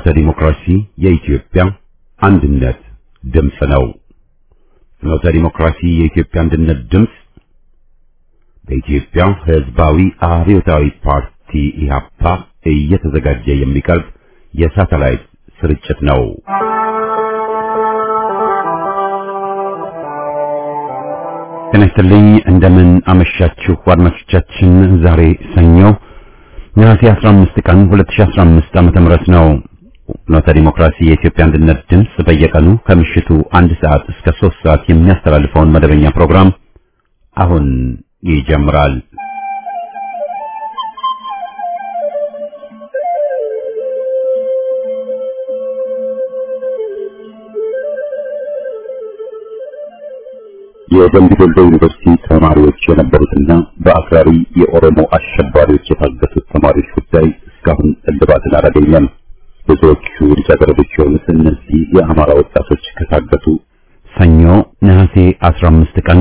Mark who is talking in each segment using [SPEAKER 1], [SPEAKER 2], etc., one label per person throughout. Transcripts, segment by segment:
[SPEAKER 1] ፍኖተ ዲሞክራሲ የኢትዮጵያ አንድነት ድምፅ ነው። ፍኖተ ዲሞክራሲ የኢትዮጵያ አንድነት ድምፅ በኢትዮጵያ ሕዝባዊ አብዮታዊ ፓርቲ ኢህአፓ እየተዘጋጀ የሚቀርብ የሳተላይት ስርጭት ነው። ጤና ይስጥልኝ። እንደምን አመሻችሁ አድማጮቻችን። ዛሬ ሰኞ ነሐሴ 15 ቀን 2015 ዓመተ ምህረት ነው። ፍኖተ ዲሞክራሲ የኢትዮጵያ አንድነት ድምፅ በየቀኑ ከምሽቱ አንድ ሰዓት እስከ 3 ሰዓት የሚያስተላልፈውን መደበኛ ፕሮግራም አሁን ይጀምራል። የደምቢ ዶሎ ዩኒቨርሲቲ ተማሪዎች የነበሩትና በአክራሪ የኦሮሞ አሸባሪዎች የታገቱት ተማሪዎች ጉዳይ እስካሁን እልባትን አላገኘም። ብዙዎቹ ልጃገረዶች የሆኑት እነዚህ የአማራ ወጣቶች ከታገቱ ሰኞ ነሐሴ 15 ቀን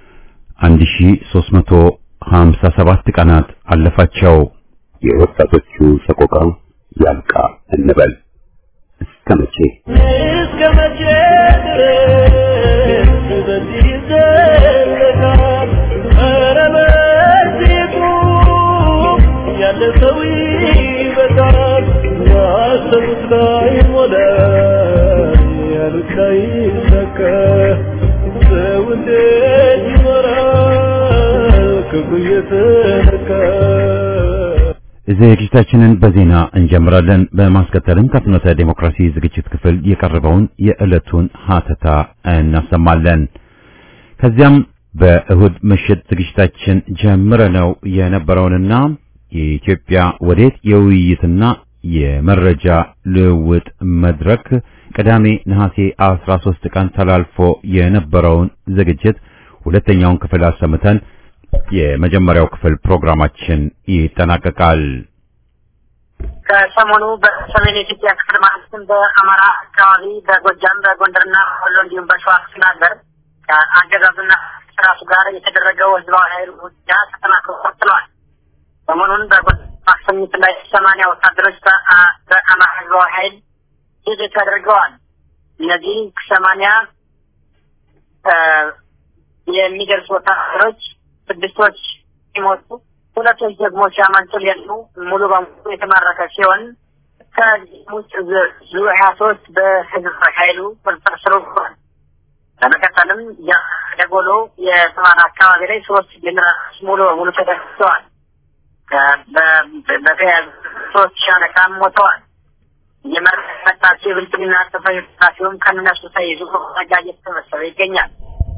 [SPEAKER 1] 1357 ቀናት አለፋቸው። የወጣቶቹ ሰቆቃ ያልቃ እንበል እስከ መቼ
[SPEAKER 2] እስከ መቼ ድረስ በዚህ ይዘለቃል? ኧረ በዚህ ቁም፣ ያለ ሰው ይበቃል። ያሰቡት ላይ ሞላ፣ ያሉት ላይ ይሳካ። ሰው እንዴት ይኖራል ክብሩ እየተነካ?
[SPEAKER 1] ዝግጅታችንን በዜና እንጀምራለን። በማስከተልም ከፍኖተ ዴሞክራሲ ዝግጅት ክፍል የቀረበውን የዕለቱን ሀተታ እናሰማለን። ከዚያም በእሁድ ምሽት ዝግጅታችን ጀምረነው የነበረውንና የኢትዮጵያ ወዴት የውይይትና የመረጃ ልውውጥ መድረክ ቅዳሜ ነሐሴ 13 ቀን ተላልፎ የነበረውን ዝግጅት ሁለተኛውን ክፍል አሰምተን የመጀመሪያው ክፍል ፕሮግራማችን ይጠናቀቃል።
[SPEAKER 3] ከሰሞኑ በሰሜን የኢትዮጵያ ክፍል ማለትም በአማራ አካባቢ፣ በጎጃም፣ በጎንደርና ወሎ እንዲሁም በሸዋ ክፍለ ሀገር ከአገዛዙና ስርዓቱ ጋር የተደረገው ህዝባዊ ኃይል ውጊያ ተጠናክሮ ቀጥሏል። ሰሞኑን በጎጃም ማክሰኝት ላይ ሰማንያ ወታደሮች በአ- በአማራ ህዝባዊ ኃይል ዝግጅት አድርገዋል። እነዚህ ሰማንያ እ የሚደርሱ ወታደሮች ስድስቶች ሲሞቱ ሁለቶች ደግሞ ሲያመልጡ ሌሉ ሙሉ በሙሉ የተማረከ ሲሆን ከዚህም ውስጥ ዙ- ዙ ሀያ ሶስት በህዝብ ኃይሉ ቁጥጥር ስር ውሏል። በመቀጠልም የደጎሎ የተባለ አካባቢ ላይ ሶስት ጀኔራሎች ሙሉ በሙሉ ተደምስሰዋል። ከ- በ- በ- በተያያዙ ሶስት ሻለቃም ሞተዋል። እየመረቀ የመጣቸው የብልጽግና ጽሕፈት ቤት ኃላፊውም ከእነሱ ተይዞ መረጃ እየተሰበሰበ ይገኛል።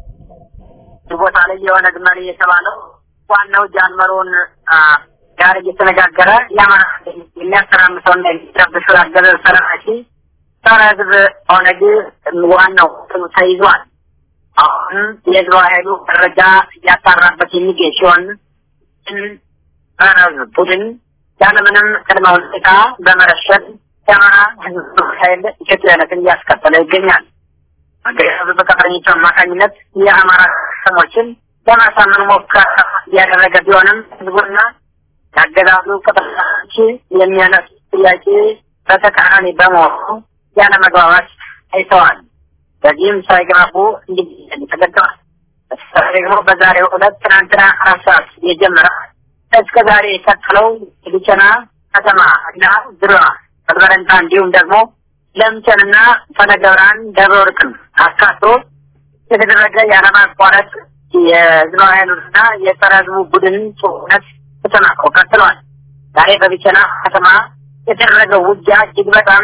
[SPEAKER 3] እዚህ ቦታ ላይ የኦነግ መሪ የተባለው ዋናው ጃንመሮን አ፣ ጋር እየተነጋገረ የአማራ የሚያሰራምሰውና የሚረብሹ ያገዘ ሰራቂ ጸረ ህዝብ ኦነግ ዋናው ስሙ ተይዟል። አሁን የህዝባዊ ኃይሉ መረጃ እያጣራበት የሚገኝ ሲሆን ይህን ጸረ ህዝብ ቡድን ያለምንም ቅድመ ሁኔታ በመረሸን የአማራ ህዝብ ኃይል ኢትዮጵያዊነትን እያስከተለ ይገኛል። አገዛዙ በቅጥረኞቹ አማካኝነት የአማራ ከተሞችን ለማሳመን ሙከራ እያደረገ ቢሆንም ህዝቡና የአገዛዙ ቅጥረኞች የሚያነሱ ጥያቄ በተቃራኒ በመሆኑ ያለ መግባባት አይተዋል። በዚህም ሳይግባቡ እንዲገኝ ተገደዋል። በተለይ ደግሞ በዛሬው ዕለት ትናንትና አራት ሰዓት የጀመረ እስከ ዛሬ የቀጠለው ሊቸና ከተማ እና ዙሪያዋ በበረንታ እንዲሁም ደግሞ ለምቸንና ፈነገብራን ደብረ ወርቅን አካቶ የተደረገ ያለማቋረጥ የህዝባዊ ኃይሉንና የጸረ ህዝቡ ቡድን ጦርነት ተጠናክሮ ቀጥሏል። ዛሬ በቢቸና ከተማ የተደረገው ውጊያ እጅግ በጣም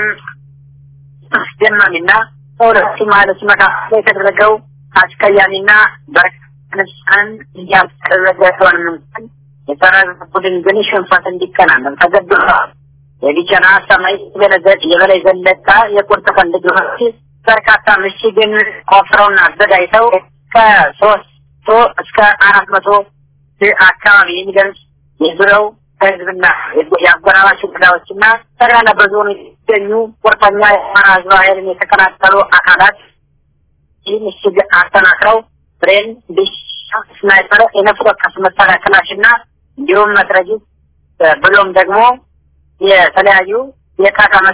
[SPEAKER 3] አስደማሚና በሁለቱ ኃይሎች መካከል የተደረገው አስቀያሚና በርካታን እያስደረገ ቢሆንም እንኳን የጸረ ህዝብ ቡድን ግን ሽንፈት እንዲከናነብ ተገድዷል። የቢቸና ሰማይ ገለዘት የበላይ ዘለቃ የቁርጥ ቀን ልጆች በርካታ ምሽግን ቆፍረውና አዘጋጅተው ከሶስት መቶ እስከ አራት መቶ አካባቢ የሚደርስ የዙሪያው ከህዝብና የአጎራባች ወረዳዎችና ጠቅላላ በዞኑ የሚገኙ ቁርጠኛ የአማራ ህዝባዊ ኃይልን የተቀላቀሉ አካላት ይህ ምሽግ አጠናክረው ብሬን፣ ዲሽ፣ ስናይፐር፣ የነፍስ ወከፍ መሳሪያ ክላሽና እንዲሁም መትረጊስ ብሎም ደግሞ የተለያዩ የቃታ መሳሪያ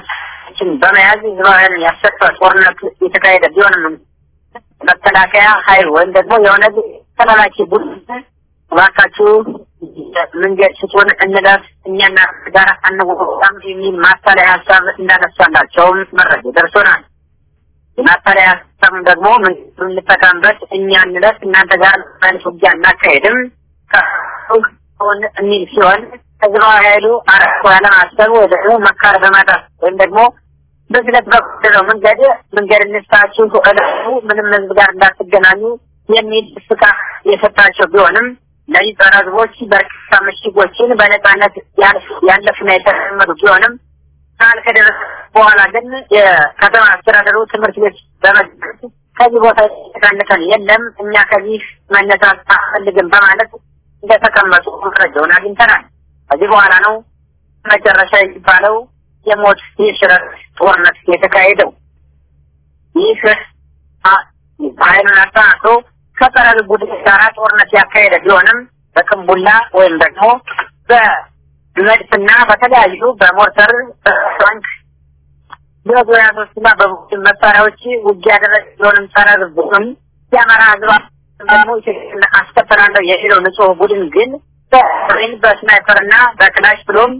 [SPEAKER 3] መሳሪያዎችን በመያዝ ህዝባውያን ያሰጠ ጦርነት የተካሄደ ቢሆንም መከላከያ ኃይል ወይም ደግሞ የሆነ ተላላኪ ቡድን እባካችሁ መንገድ ስጡን እንለፍ እኛና ጋር አንወጣም የሚል ማታለያ ሀሳብ እንዳነሳላቸውም መረጃ ደርሶናል። የማታለያ ሀሳብ ደግሞ መንገዱን እንጠቀምበት እኛ እንለፍ እናንተ ጋር ማለት ውጊያ እናካሄድም ከሆን የሚል ሲሆን ህዝባዊ ኃይሉ አረኮ ያለማሰብ ወይ ደግሞ መካር በማጣት ወይም ደግሞ በዝለት በኩለው መንገድ መንገድ እንስታችሁ እለፉ ምንም ህዝብ ጋር እንዳትገናኙ የሚል ፍቃ የሰጣቸው ቢሆንም እነዚህ ጸረ ህዝቦች በርካታ ምሽጎችን በነጻነት ያለፉና የተለመዱ ቢሆንም ቃል ከደረሰ በኋላ ግን የከተማ አስተዳደሩ ትምህርት ቤት በመግባት ከዚህ ቦታ የተቀንሰን የለም እኛ ከዚህ መነሳት አንፈልግም በማለት እንደተቀመጡ መረጃውን አግኝተናል። ከዚህ በኋላ ነው መጨረሻ የሚባለው የሞት የሽረት ጦርነት የተካሄደው። ይህ ኃይሉን አጠናክሮ ከጸረ ቡድን ጋራ ጦርነት ያካሄደ ቢሆንም በቅንቡላ ወይም ደግሞ በመድፍና በተለያዩ በሞርተር በታንክ በዙሪያ ሶስትና በቡድን መሳሪያዎች ውጊያ ያደረገ ቢሆንም ጸረ ቡድን የአማራ ህዝብ ደግሞ ኢትዮጵያን አስከተላለሁ የሚለው ንጹህ ቡድን ግን በሬን በስናይፐርና በክላሽ ብሎም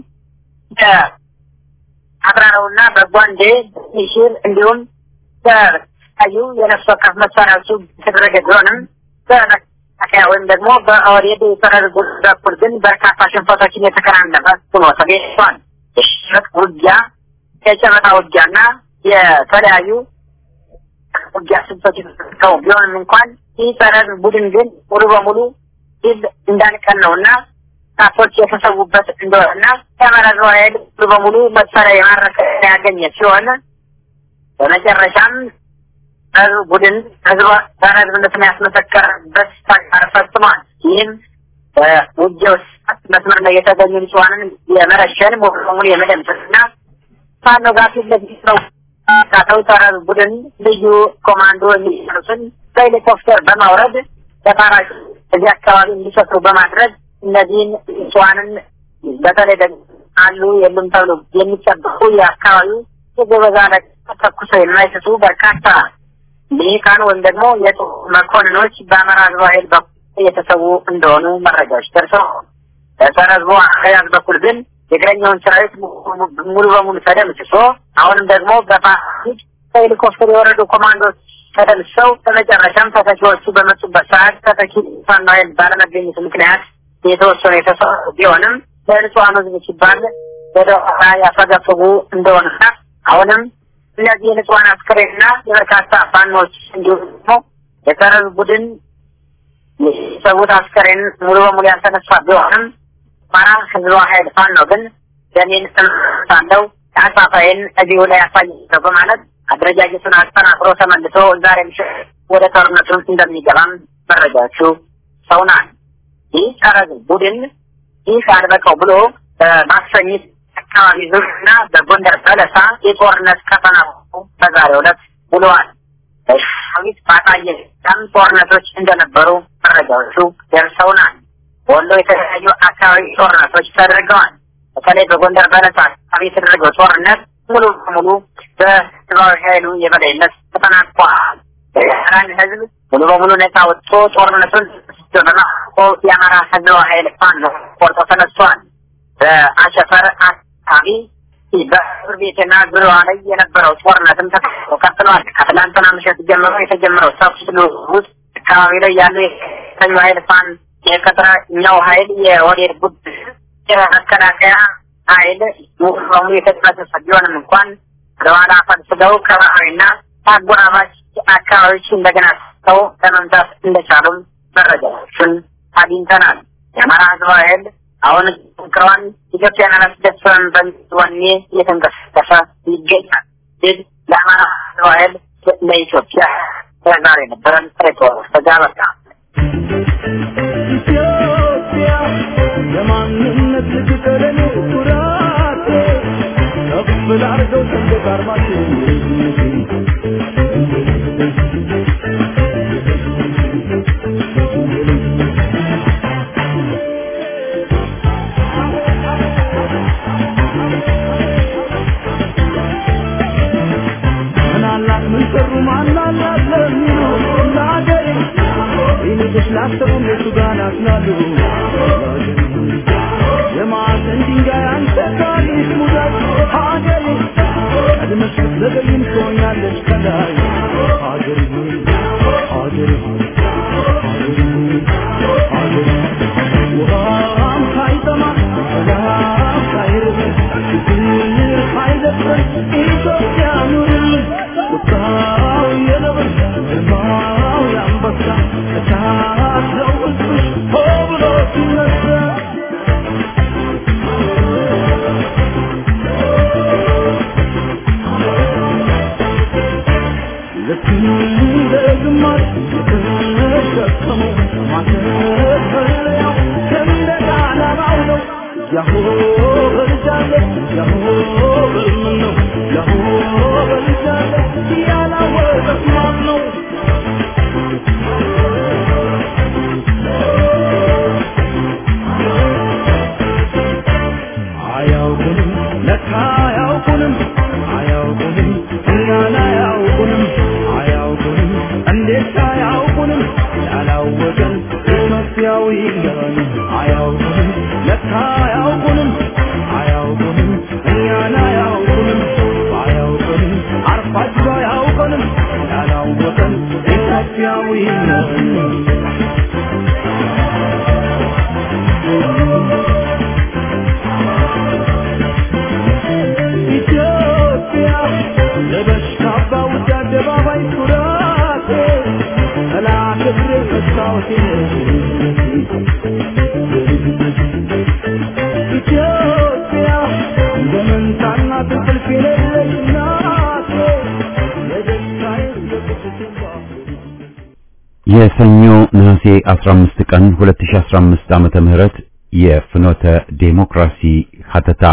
[SPEAKER 3] በአብራራውና በጓንዴ ሚሽል እንዲሁም በተለያዩ የነፍስ ወከፍ መሳሪያዎቹ የተደረገ ቢሆንም በመከላከያ ወይም ደግሞ በኦህዴድ የሰረር ቡድን በኩል ግን በርካታ ሽንፈቶችን የተከናነበ ሆኖ ተገኝቷል። የሽመቅ ውጊያ፣ የጨበጣ ውጊያና የተለያዩ ውጊያ ስልቶች የተጠቀሙ ቢሆንም እንኳን ይህ ጸረ ቡድን ግን ሙሉ በሙሉ ድል እንዳልቀን ነውና ጣቶች የተሰዉበት እንደሆነና የአማራ ህዝባዊ ኃይል ሙሉ በሙሉ መሳሪያ የማረከ ያገኘ ሲሆን በመጨረሻም ህዝብ ቡድን ህዝብ ጸረ ህዝብነትን ያስመሰከረበት ተግባር ፈጽሟል። ይህም በውጊያው ሰዓት መስመር ላይ የተገኙ ንጹሐንን የመረሸን ሙሉ በሙሉ የመደምሰስና ፋኖ ጋር ፊት ለፊት ነው ካተው ጸረ ቡድን ልዩ ኮማንዶ የሚሰሩትን በሄሊኮፕተር በማውረድ በፓራሹ እዚህ አካባቢ እንዲሰፍሩ በማድረግ እነዚህን ንጹሐንን በተለይ ደግሞ አሉ የሉም ተብሎ የሚጠበቁ የአካባቢው የጎበዛ ተኩሰው የማይስቱ በርካታ ልሂቃን ወይም ደግሞ የጦር መኮንኖች በአማራ ህዝባዊ ኃይል በኩል እየተሰዉ እንደሆኑ መረጃዎች ደርሰው በጸረ ህዝቡ አያያዝ በኩል ግን የእግረኛውን ሰራዊት ሙሉ በሙሉ ተደምስሶ አሁንም ደግሞ በፓሲድ ከሄሊኮፕተር የወረዱ ኮማንዶች ተደምሰው በመጨረሻም ተተኪዎቹ በመጡበት ሰዓት ተተኪ ፋኖ ኃይል ባለመገኘቱ ምክንያት የተወሰኑ የተሰሩ ቢሆንም ለንጹሐን ህዝብ ሲባል ወደ ኋላ ያፈገፈጉ እንደሆነና አሁንም እነዚህ የንጹሐን አስክሬንና የበርካታ ፋኖች እንዲሁም ደግሞ የጸረ ቡድን የሰዉት አስከሬን ሙሉ በሙሉ ያልተነሳ ቢሆንም አማራ ህዝባዊ ኃይል ፋኖ ግን ደሜን ሳለው አሳፋይን እዚሁ ላይ ያሳየው በማለት አደረጃጀቱን አጠናክሮ ተመልሶ ዛሬ ምሽት ወደ ጦርነቱ እንደሚገባም መረጃዎቹ ሰውናል። ይህ ጸረ ቡድን ይህ አልበቃው ብሎ በማክሰኝት አካባቢ ዙሪያና በጎንደር በለሳ የጦርነት ቀጠና በዛሬው ዕለት ውለዋል። በሻዊት ባጣየ ም ጦርነቶች እንደነበሩ መረጃዎቹ ደርሰውናል። ወሎ የተለያዩ አካባቢ ጦርነቶች ተደርገዋል። በተለይ በጎንደር በለሳ አካባቢ የተደረገው ጦርነት ሙሉ በሙሉ በህዝባዊ ኃይሉ የበላይነት ተጠናቋል። የአማራን ህዝብ ሙሉ በሙሉ ነፃ ወጥቶ ጦርነቱን በማቆ የአማራ ህዝባዊ ኃይል ፋኖ ቆርጦ ተነስቷል። በአሸፈር አካባቢ በእስር ቤትና ዙሪያዋ ላይ የነበረው ጦርነትም ተከፍቶ ቀጥሏል። ከትላንትና ምሽት ጀምሮ የተጀመረው ተኩስ ልውውጥ አካባቢ ላይ ያሉ የተኙ ኃይል ፋን የቅጥረኛው ኃይል የወዴድ ቡድን የመከላከያ ኃይል ሙሉ በሙሉ የተጠመሰሰ ቢሆንም እንኳን ወደኋላ ፈግፍገው ከባህሪና አጎራባች አካባቢዎች እንደገና ሰው ለመምታት እንደቻሉም መረጃዎችን አግኝተናል። የአማራ ህዝባዊ ኃይል አሁን ክረዋን ኢትዮጵያን አላስደፍረም በሚል ወኔ እየተንቀሳቀሰ ይገኛል። ድል ለአማራ ህዝባዊ ኃይል ለኢትዮጵያ ዛሬ ነበረን ሪፖርት ተጋበታ
[SPEAKER 2] ኢትዮጵያ የማንነት ልትጠለኔ ኩራቴ ከፍ ላርገው ሰንደቅ ዓርማችን ያሰቡም የቱ ጋር ናትናሉ የማዕዘን ድንጋይ አንተ ታሪክ ሙዳይ ሀገሬ ቀድመሽ ብትዘገይም ትሆኛለሽ ከላይ ሀገሬ ሀገሬ ሀገሬ ውሃም ሳይጠማ ሰላም ሳይርብ ችግር ሳይደፍር ኢትዮጵያ ኑርልን ቁጣው የነብር ግርማው የአንበሳ እሳት ነው ሕዝብሽ ሆ ብሎ ሲነሳ ልክ እንደ ግማሽ የተሸከመው ማተፈለያው ሰንደቅ ዓላማው ነው። ያሆ በልጃለሁ ያሆ በልምን ነው ያሆ በልጃለሁ ያላወቀት ማን ነው? አያውቁንም ለካ አያውቁንም አያውቁንም እኛን አያውቁንም አያውቁንም እንዴት አያውቁንም ያላወቀን ኢትዮጵያዊ ነን አያውቁንም ለካ አያውቁንም አያውቁንም እኛን አያውቁንም አያውቁንም አርፋቸው አያውቁንም ያላወቀን ኢትዮጵያዊ ነን ኢትዮጵያ ለበሽታ ባውጃ አደባባይ ኩራቴ ጠላት እግሬ መስታወቴ ኢትዮጵያ እንደ መንታና ትንቅልፍ የሌለች ናቴ የደስታዬ የቁስቴ
[SPEAKER 1] የሰኞ ነሐሴ 15 ቀን 2015 ዓመተ ምህረት የፍኖተ ዴሞክራሲ ሀተታ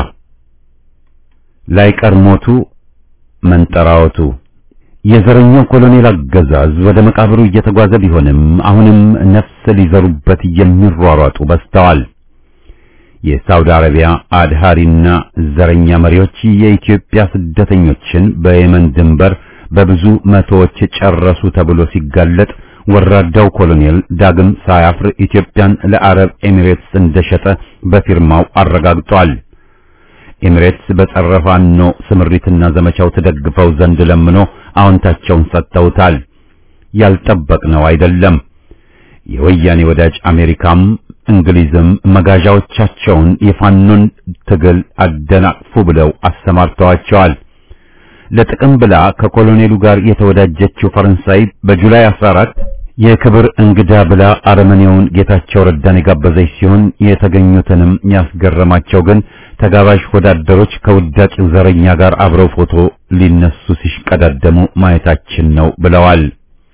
[SPEAKER 1] ላይቀር ሞቱ መንጠራወቱ የዘረኛው ኮሎኔል አገዛዝ ወደ መቃብሩ እየተጓዘ ቢሆንም አሁንም ነፍስ ሊዘሩበት የሚሯሯጡ በዝተዋል። የሳውዲ አረቢያ አድሃሪና ዘረኛ መሪዎች የኢትዮጵያ ስደተኞችን በየመን ድንበር በብዙ መቶዎች ጨረሱ ተብሎ ሲጋለጥ ወራዳው ኮሎኔል ዳግም ሳያፍር ኢትዮጵያን ለአረብ ኤሚሬትስ እንደሸጠ በፊርማው አረጋግጧል። ኤሚሬትስ በጸረ ፋኖ ስምሪትና ዘመቻው ተደግፈው ዘንድ ለምኖ አዎንታቸውን ሰጥተውታል። ያልጠበቅነው አይደለም። የወያኔ ወዳጅ አሜሪካም እንግሊዝም መጋዣዎቻቸውን የፋኖን ትግል አደናቅፉ ብለው አሰማርተዋቸዋል። ለጥቅም ብላ ከኮሎኔሉ ጋር የተወዳጀችው ፈረንሳይ በጁላይ 14 የክብር እንግዳ ብላ አረመኔውን ጌታቸው ረዳን የጋበዘች ሲሆን የተገኙትንም ያስገረማቸው ግን ተጋባዥ ወዳደሮች ከውዳቂው ዘረኛ ጋር አብረው ፎቶ ሊነሱ ሲሽቀዳደሙ ማየታችን ነው ብለዋል።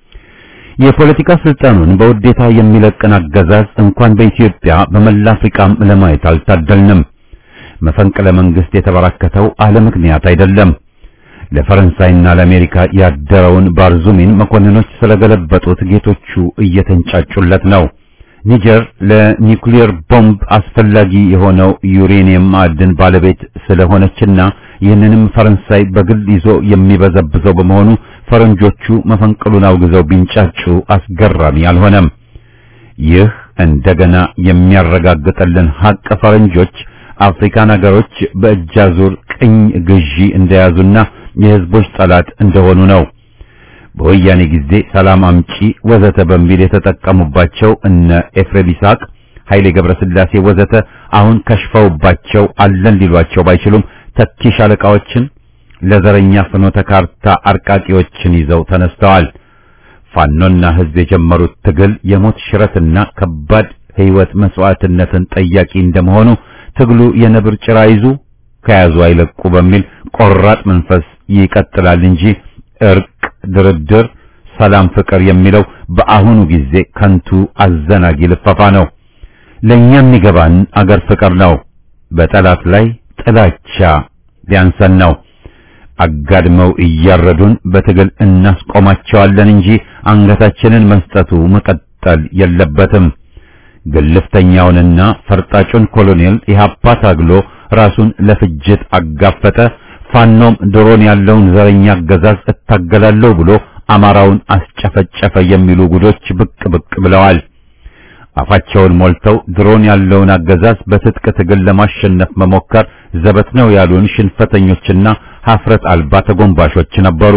[SPEAKER 1] የፖለቲካ ስልጣኑን በውዴታ የሚለቅን አገዛዝ እንኳን በኢትዮጵያ በመላ አፍሪካም ለማየት አልታደልንም። መፈንቅለ መንግስት የተበራከተው አለ ምክንያት አይደለም። ለፈረንሳይና ለአሜሪካ ያደረውን ባርዙሚን መኮንኖች ስለገለበጡት ጌቶቹ እየተንጫጩለት ነው። ኒጀር ለኒውክሊየር ቦምብ አስፈላጊ የሆነው ዩሬኒየም ማዕድን ባለቤት ስለሆነችና ይህንንም ፈረንሳይ በግል ይዞ የሚበዘብዘው በመሆኑ ፈረንጆቹ መፈንቅሉን አውግዘው ቢንጫጩ አስገራሚ አልሆነም። ይህ እንደገና የሚያረጋግጥልን ሀቅ ፈረንጆች አፍሪካን ሀገሮች በእጃዙር ቅኝ ግዢ እንደያዙና የህዝቦች ጠላት እንደሆኑ ነው። በወያኔ ጊዜ ሰላም አምጪ ወዘተ በሚል የተጠቀሙባቸው እነ ኤፍሬም ይስሐቅ፣ ኃይሌ ገብረስላሴ ወዘተ አሁን ከሽፈውባቸው አለን ሊሏቸው ባይችሉም ተኪ ሻለቃዎችን ለዘረኛ ፍኖተ ካርታ አርቃቂዎችን ይዘው ተነስተዋል። ፋኖና ህዝብ የጀመሩት ትግል የሞት ሽረትና ከባድ ህይወት መስዋዕትነትን ጠያቂ እንደመሆኑ ትግሉ የነብር ጭራ ይዙ ከያዙ አይለቁ በሚል ቆራጥ መንፈስ ይቀጥላል እንጂ እርቅ፣ ድርድር፣ ሰላም፣ ፍቅር የሚለው በአሁኑ ጊዜ ከንቱ አዘናጊ ልፈፋ ነው። ለኛ የሚገባን አገር ፍቅር ነው። በጠላት ላይ ጥላቻ ቢያንሰን ነው። አጋድመው እያረዱን በትግል እናስቆማቸዋለን እንጂ አንገታችንን መስጠቱ መቀጠል የለበትም። ግልፍተኛውንና ፈርጣጩን ኮሎኔል ኢህአፓ ታግሎ ራሱን ለፍጅት አጋፈጠ። ፋኖም ድሮን ያለውን ዘረኛ አገዛዝ እታገላለሁ ብሎ አማራውን አስጨፈጨፈ የሚሉ ጉዶች ብቅ ብቅ ብለዋል። አፋቸውን ሞልተው ድሮን ያለውን አገዛዝ በትጥቅ ትግል ለማሸነፍ መሞከር ዘበት ነው ያሉን ሽንፈተኞችና ሀፍረት አልባ ተጎንባሾች ነበሩ።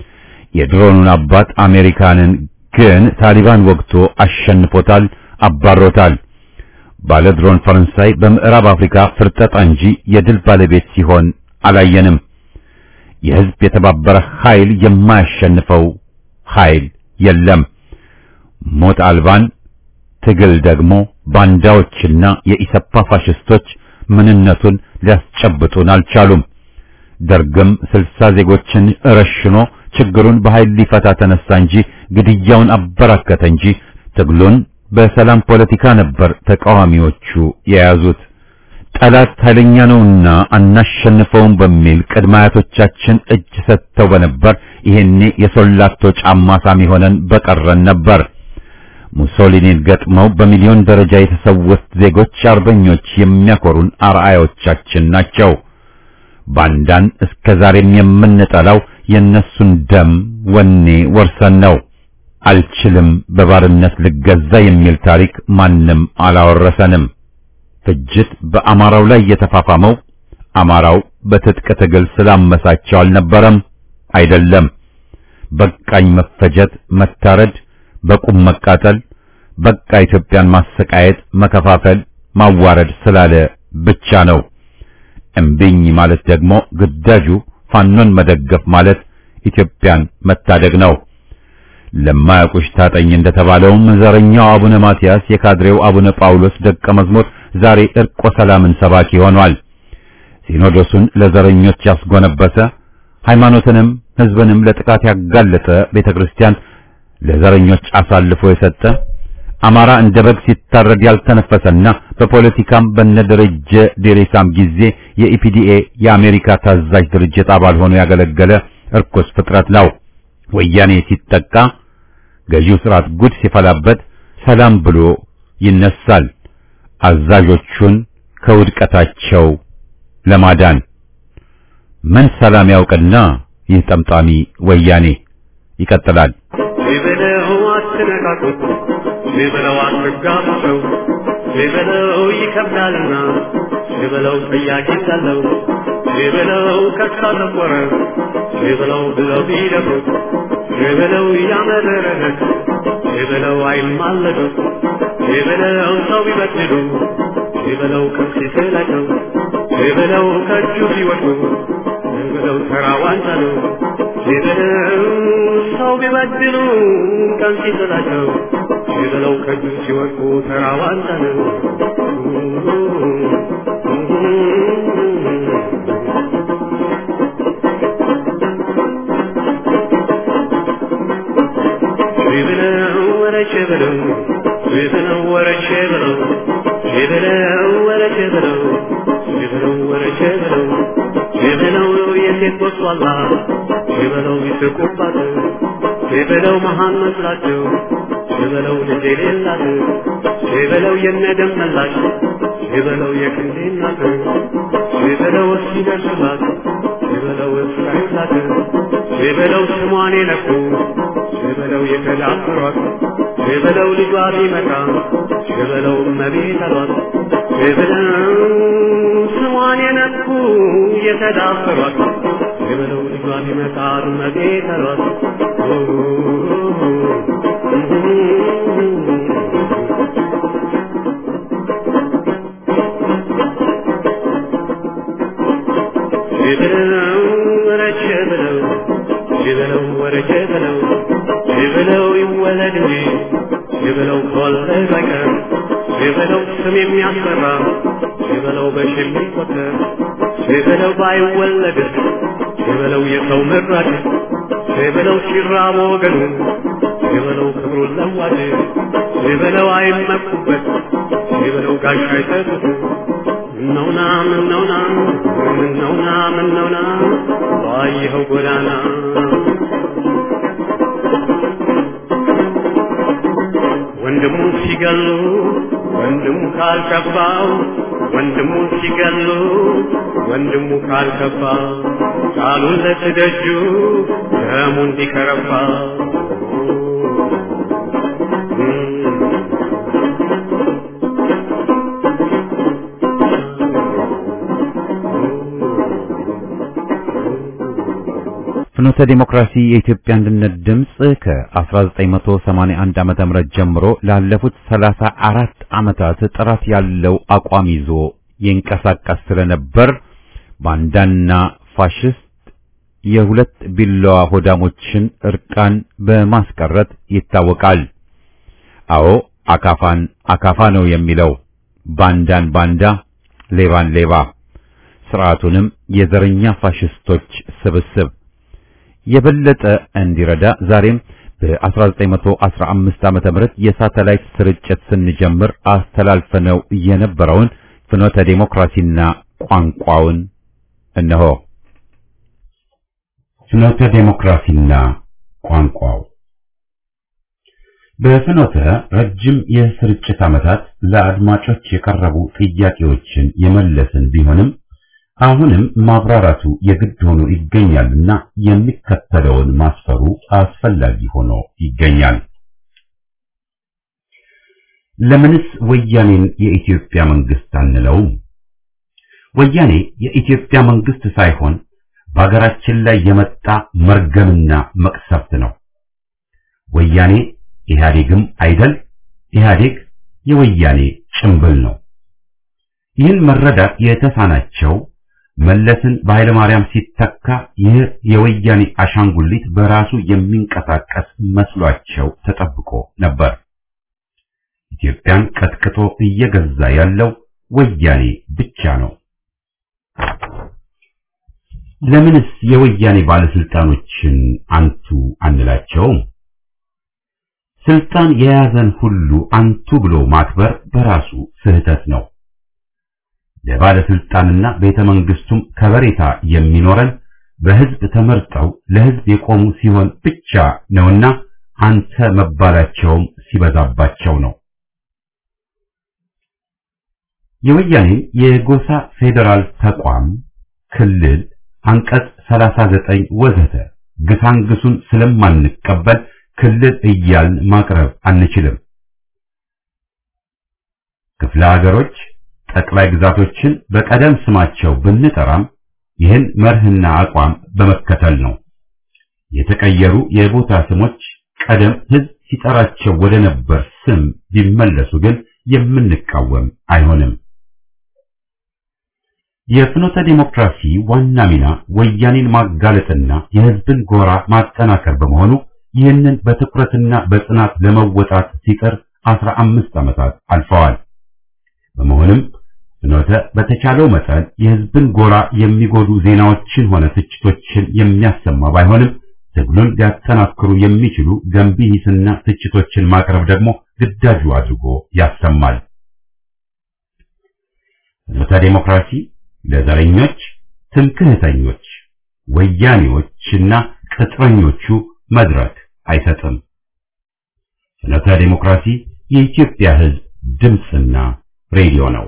[SPEAKER 1] የድሮኑን አባት አሜሪካንን ግን ታሊባን ወግቶ አሸንፎታል፣ አባሮታል። ባለ ድሮን ፈረንሳይ በምዕራብ አፍሪካ ፍርጠጣ እንጂ የድል ባለቤት ሲሆን አላየንም። የህዝብ የተባበረ ኃይል የማያሸንፈው ኃይል የለም። ሞት አልባን ትግል ደግሞ ባንዳዎችና የኢሰፓ ፋሽስቶች ምንነቱን ሊያስጨብጡን አልቻሉም። ደርግም ስልሳ ዜጎችን ረሽኖ ችግሩን በኃይል ሊፈታ ተነሳ እንጂ ግድያውን አበራከተ እንጂ ትግሉን በሰላም ፖለቲካ ነበር ተቃዋሚዎቹ የያዙት። ጠላት ኃይለኛ ነውና አናሸንፈውም በሚል ቅድመ አያቶቻችን እጅ ሰጥተው በነበር ይሄኔ የሶላቶ ጫማ ሳሚ ሆነን በቀረን ነበር። ሙሶሊኒን ገጥመው በሚሊዮን ደረጃ የተሰዉት ዜጎች አርበኞች የሚያኮሩን አርአዮቻችን ናቸው። ባንዳን እስከ ዛሬም የምንጠላው የነሱን ደም ወኔ ወርሰን ነው። አልችልም በባርነት ልገዛ የሚል ታሪክ ማንም አላወረሰንም። ፍጅት በአማራው ላይ የተፋፋመው አማራው በትጥቅ ትግል ስላመሳቸው አልነበረም፣ አይደለም። በቃኝ መፈጀት፣ መታረድ፣ በቁም መቃጠል፣ በቃ ኢትዮጵያን ማሰቃየት፣ መከፋፈል፣ ማዋረድ ስላለ ብቻ ነው። እምቢኝ ማለት ደግሞ ግዳጁ ፋኖን መደገፍ ማለት ኢትዮጵያን መታደግ ነው። ለማያውቁሽ ታጠኝ እንደተባለውም ዘረኛው አቡነ ማትያስ የካድሬው አቡነ ጳውሎስ ደቀ መዝሙር ዛሬ እርቆ ሰላምን ሰባኪ ሆኗል። ሲኖዶሱን ለዘረኞች ያስጎነበሰ ሃይማኖትንም ሕዝብንም ለጥቃት ያጋለጠ ቤተክርስቲያን ለዘረኞች አሳልፎ የሰጠ አማራ እንደ በግ ሲታረድ ያልተነፈሰና በፖለቲካም በነደረጀ ዴሬሳም ጊዜ የኢፒዲኤ የአሜሪካ ታዛዥ ድርጅት አባል ሆኖ ያገለገለ እርኩስ ፍጥረት ነው። ወያኔ ሲጠቃ ገዢው ስርዓት ጉድ ሲፈላበት ሰላም ብሎ ይነሳል። አዛዦቹን ከውድቀታቸው ለማዳን ምን ሰላም ያውቅና ይህ ጠምጣሚ ወያኔ ይቀጥላል።
[SPEAKER 4] ሊበለው አትነካኩት፣ ሊበለው አትጋፉሰው፣ ሊበለው ይከብዳልና፣ ሊበለው ጥያቄ ሳለው፣ ሊበለው ከሳ ተቆረ፣ ሊበለው ብለው ቢደፍሩት፣ ሊበለው ያመረረት፣ ሊበለው አይማለዱት፣ ሊበለው ሰው ቢበድሉ፣ ሊበለው ከፍ ሲላቸው፣ ሊበለው ከእጁ ሲወድቁ፣ ሊበለው ተራ ዋንጫ ነው። ሊበለው ሰው ቢበድሉ ቀን ሲጥላቸው ሊበለው ከእጁ ሲወድቁ ተራ ዋንጫ ነው። ሊበለው ወረቼ ብለው ሊበለው ወረቼ ብለው ሊበለው ወረቼ ብለው ሊበለው ወረቼ ብለው ሊበለው የሴት ወጥቷላ ሊበለው ይስቁባት ሊበለው መሃን መስላቸው ሊበለው ልጅ የሌላት ሊበለው የነደም መላሽ ሊበለው የክንዴ እናት ሊበለው እስኪደርሱላት ሊበለው እስካዩላት ሊበለው ስሟን የነኩ ሊበለው የተዳፈሯት ሊበለው ልጇ ቢመጣ ሊበለው እመቤት አሏት ሊበለው ስሟን የነኩ የተዳፈሯት ሊበለው ልጇ ቢመጣ እመቤት አሏት ሊበለው ወረቼ ብለው ሊበለው ወረቼ ብለው ሊበለው ይወለድ እንጂ ሊበለው ከወለደ በቀር ሊበለው ስም የሚያስፈራ ሊበለው በሺ የሚቆጠር ሊበለው ባይወለድ ሊበለው የሰው መራጭ ሊበለው ሲራብ ወገኑ ሊበለው ክብሩን ለዋጭ ሊበለው አይመኩበት ሊበለው ጋሻ አይሰጡት ምነውና ምነውና ምነውና ምነውና ባየኸው ጎዳና ወንድሙ ሲገሉ ወንድሙ ካልከባው ወንድሙ ሲገሉ ወንድሙ ካልከባ ቃሉን ለትደጁ ደሙ እንዲከረባ
[SPEAKER 1] ፍኖተ ዲሞክራሲ የኢትዮጵያ አንድነት ድምፅ ከ1981 ዓመተ ምህረት ጀምሮ ላለፉት 34 ዓመታት ጥራት ያለው አቋም ይዞ ይንቀሳቀስ ስለነበር ባንዳና ፋሽስት የሁለት ቢላዋ ሆዳሞችን እርቃን በማስቀረት ይታወቃል። አዎ አካፋን አካፋ ነው የሚለው፣ ባንዳን ባንዳ፣ ሌባን ሌባ፣ ስርዓቱንም የዘረኛ ፋሽስቶች ስብስብ የበለጠ እንዲረዳ ዛሬም በ1915 ዓመተ ምህረት የሳተላይት ስርጭት ስንጀምር አስተላልፈነው የነበረውን ፍኖተ ዴሞክራሲና ቋንቋውን እነሆ። ፍኖተ ዴሞክራሲና ቋንቋው በፍኖተ ረጅም የስርጭት ዓመታት ለአድማጮች የቀረቡ ጥያቄዎችን የመለስን ቢሆንም አሁንም ማብራራቱ የግድ ሆኖ ይገኛልና የሚከተለውን ማስፈሩ አስፈላጊ ሆኖ ይገኛል። ለምንስ ወያኔን የኢትዮጵያ መንግስት አንለውም? ወያኔ የኢትዮጵያ መንግስት ሳይሆን በሀገራችን ላይ የመጣ መርገምና መቅሰፍት ነው። ወያኔ ኢህአዴግም አይደል፣ ኢህአዴግ የወያኔ ጭምብል ነው። ይህን መረዳት የተሳናቸው መለስን በኃይለ ማርያም ሲተካ ይህ የወያኔ አሻንጉሊት በራሱ የሚንቀሳቀስ መስሏቸው ተጠብቆ ነበር። ኢትዮጵያን ቀጥቅጦ እየገዛ ያለው ወያኔ ብቻ ነው። ለምንስ የወያኔ ባለስልጣኖችን አንቱ አንላቸውም? ስልጣን የያዘን ሁሉ አንቱ ብሎ ማክበር በራሱ ስህተት ነው። ለባለስልጣንና ቤተ መንግስቱም ከበሬታ የሚኖረን በህዝብ ተመርጠው ለህዝብ የቆሙ ሲሆን ብቻ ነውና አንተ መባላቸውም ሲበዛባቸው ነው። የወያኔ የጎሳ ፌዴራል ተቋም ክልል አንቀጽ 39 ወዘተ ግሳንግሱን ስለማንቀበል ክልል እያልን ማቅረብ አንችልም። ክፍለ ሀገሮች ጠቅላይ ግዛቶችን በቀደም ስማቸው ብንጠራም ይህን መርህና አቋም በመከተል ነው። የተቀየሩ የቦታ ስሞች ቀደም ህዝብ ሲጠራቸው ወደ ነበር ስም ቢመለሱ ግን የምንቃወም አይሆንም። የፍኖተ ዲሞክራሲ ዋና ሚና ወያኔን ማጋለጥና የህዝብን ጎራ ማጠናከር በመሆኑ ይህንን በትኩረትና በጽናት ለመወጣት ሲጥር አስራ አምስት ዓመታት አልፈዋል። በመሆኑም ፍኖተ በተቻለው መጠን የህዝብን ጎራ የሚጎዱ ዜናዎችን ሆነ ትችቶችን የሚያሰማ ባይሆንም ትግሉን ሊያጠናክሩ የሚችሉ ገንቢ ሂስና ትችቶችን ማቅረብ ደግሞ ግዳጁ አድርጎ ያሰማል። ፍኖተ ዲሞክራሲ ለዘረኞች፣ ትምክህተኞች፣ ወያኔዎችና ቅጥረኞቹ መድረክ አይሰጥም። ፍኖተ ዲሞክራሲ የኢትዮጵያ ህዝብ ድምፅና ሬዲዮ ነው።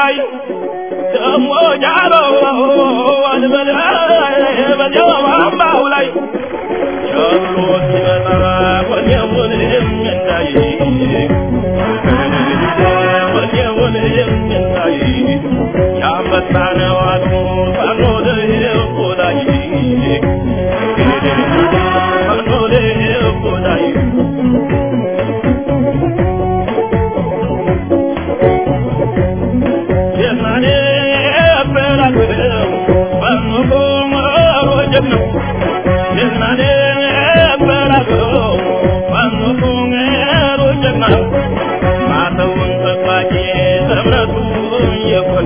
[SPEAKER 5] ላይ ደሞ ጃሎ አልበል በዚያው አምባው ላይ ቸሎ ሲመጣ ወዲያውን የሚታይ ወዲያውን የሚታይ ያንበሳ ነው አሉ ፋኖ ልብ ላይ ፋኖ ልብ ላይ የማኔ በላቸው ፋኖ ሮጀም ነው የማኔ በላቸው ፋኖ ሮጀም ነው ማተውን ጠባቂ እምነቱ የኮራ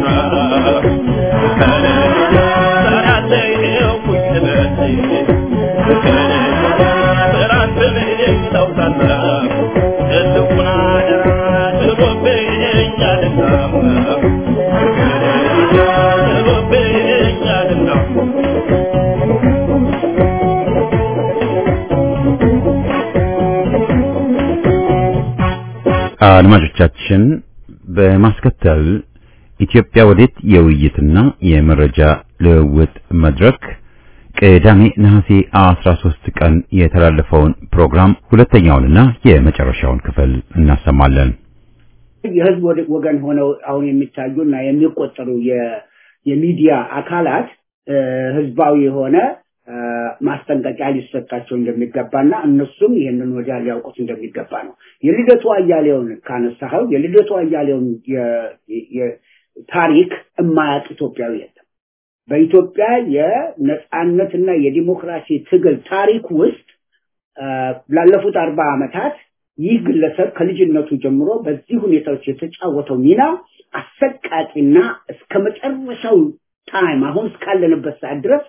[SPEAKER 1] አድማጮቻችን በማስከተል ኢትዮጵያ ወዴት የውይይትና የመረጃ ልውውጥ መድረክ ቅዳሜ ነሐሴ 13 ቀን የተላለፈውን ፕሮግራም ሁለተኛውንና የመጨረሻውን ክፍል እናሰማለን።
[SPEAKER 6] የህዝብ ወደ- ወገን ሆነው አሁን የሚታዩና የሚቆጠሩ የ- የሚዲያ አካላት እ፣ ህዝባዊ የሆነ እ፣ ማስጠንቀቂያ ሊሰጣቸው እንደሚገባና እነሱም ይህንን ወዲያ ሊያውቁት እንደሚገባ ነው። የልደቱ አያሌውን ካነሳኸው የልደቱ አያሌውን የ- የ- ታሪክ የማያውቅ ኢትዮጵያዊ የለም። በኢትዮጵያ የነጻነትና የዲሞክራሲ ትግል ታሪክ ውስጥ እ፣ ላለፉት አርባ ዓመታት ይህ ግለሰብ ከልጅነቱ ጀምሮ በዚህ ሁኔታዎች የተጫወተው ሚና አሰቃቂና እስከ መጨረሻው ታይም አሁን እስካለንበት ሰዓት ድረስ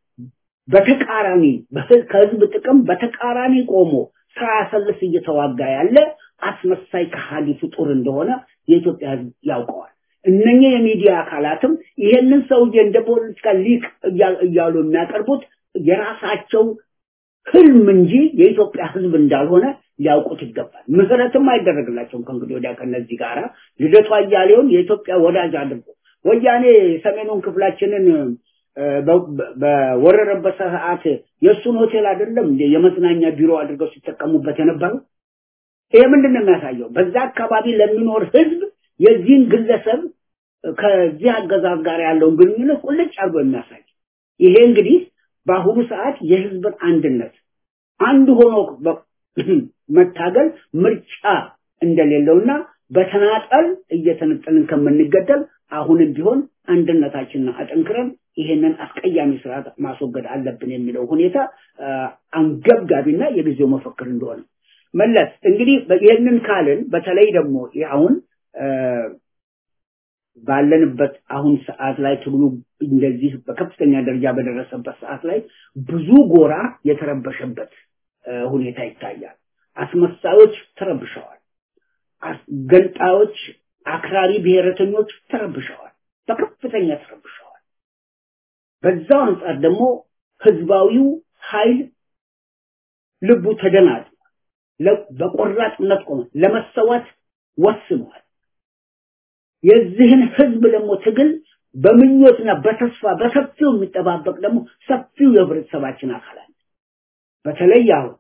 [SPEAKER 6] በተቃራኒ በህ- ከህዝብ ጥቅም በተቃራኒ ቆሞ ሳያሰልስ እየተዋጋ ያለ አስመሳይ ከሃዲ ፍጡር እንደሆነ የኢትዮጵያ ህዝብ ያውቀዋል። እነኚህ የሚዲያ አካላትም ይሄንን ሰውዬ እንደ ፖለቲካ ሊቅ እያ- እያሉ የሚያቀርቡት የራሳቸው ህልም እንጂ የኢትዮጵያ ህዝብ እንዳልሆነ ሊያውቁት ይገባል። ምህረትም አይደረግላቸውም ከእንግዲህ ወዲያ ከነዚህ ጋራ ልደቱ አያሌውን የኢትዮጵያ ወዳጅ አድርጎ ወያኔ ሰሜኑን ክፍላችንን እ፣ በ- በ- በወረረበት ሰዓት የእሱን ሆቴል አይደለም እንደ የመዝናኛ ቢሮ አድርገው ሲጠቀሙበት የነበረው። ይሄ ምንድን ነው የሚያሳየው? በዛ አካባቢ ለሚኖር ህዝብ የዚህን ግለሰብ ከዚህ አገዛዝ ጋር ያለውን ግንኙነት ቁልጭ አድርጎ የሚያሳይ ይሄ እንግዲህ በአሁኑ ሰዓት የህዝብን አንድነት አንድ ሆኖ በ- መታገል ምርጫ እንደሌለውና በተናጠል እየተነጠልን ከምንገደል አሁንም ቢሆን አንድነታችንን አጠንክረን ይሄንን አስቀያሚ ስርዓት ማስወገድ አለብን የሚለው ሁኔታ አ፣ አንገብጋቢና የጊዜው መፈክር እንደሆነ መለስ እንግዲህ በ- ይህንን ካልን በተለይ ደግሞ ይህ አሁን አ፣ ባለንበት አሁን ሰዓት ላይ ትግሉ እንደዚህ በከፍተኛ ደረጃ በደረሰበት ሰዓት ላይ ብዙ ጎራ የተረበሸበት አ፣ ሁኔታ ይታያል። አስመሳዮች ተረብሸዋል። አስ- ገንጣዮች፣ አክራሪ ብሔረተኞች ተረብሸዋል። በከፍተኛ ተረብሸዋል። በዛው አንጻር ደግሞ ህዝባዊው ኃይል ልቡ ተደናግጧል። ለ- በቆራጥነት ቆመ፣ ለመሰዋት ወስኗል። የዚህን ህዝብ ደግሞ ትግል በምኞትና በተስፋ በሰፊው የሚጠባበቅ ደግሞ ሰፊው የህብረተሰባችን አካል አለ። በተለይ አሁን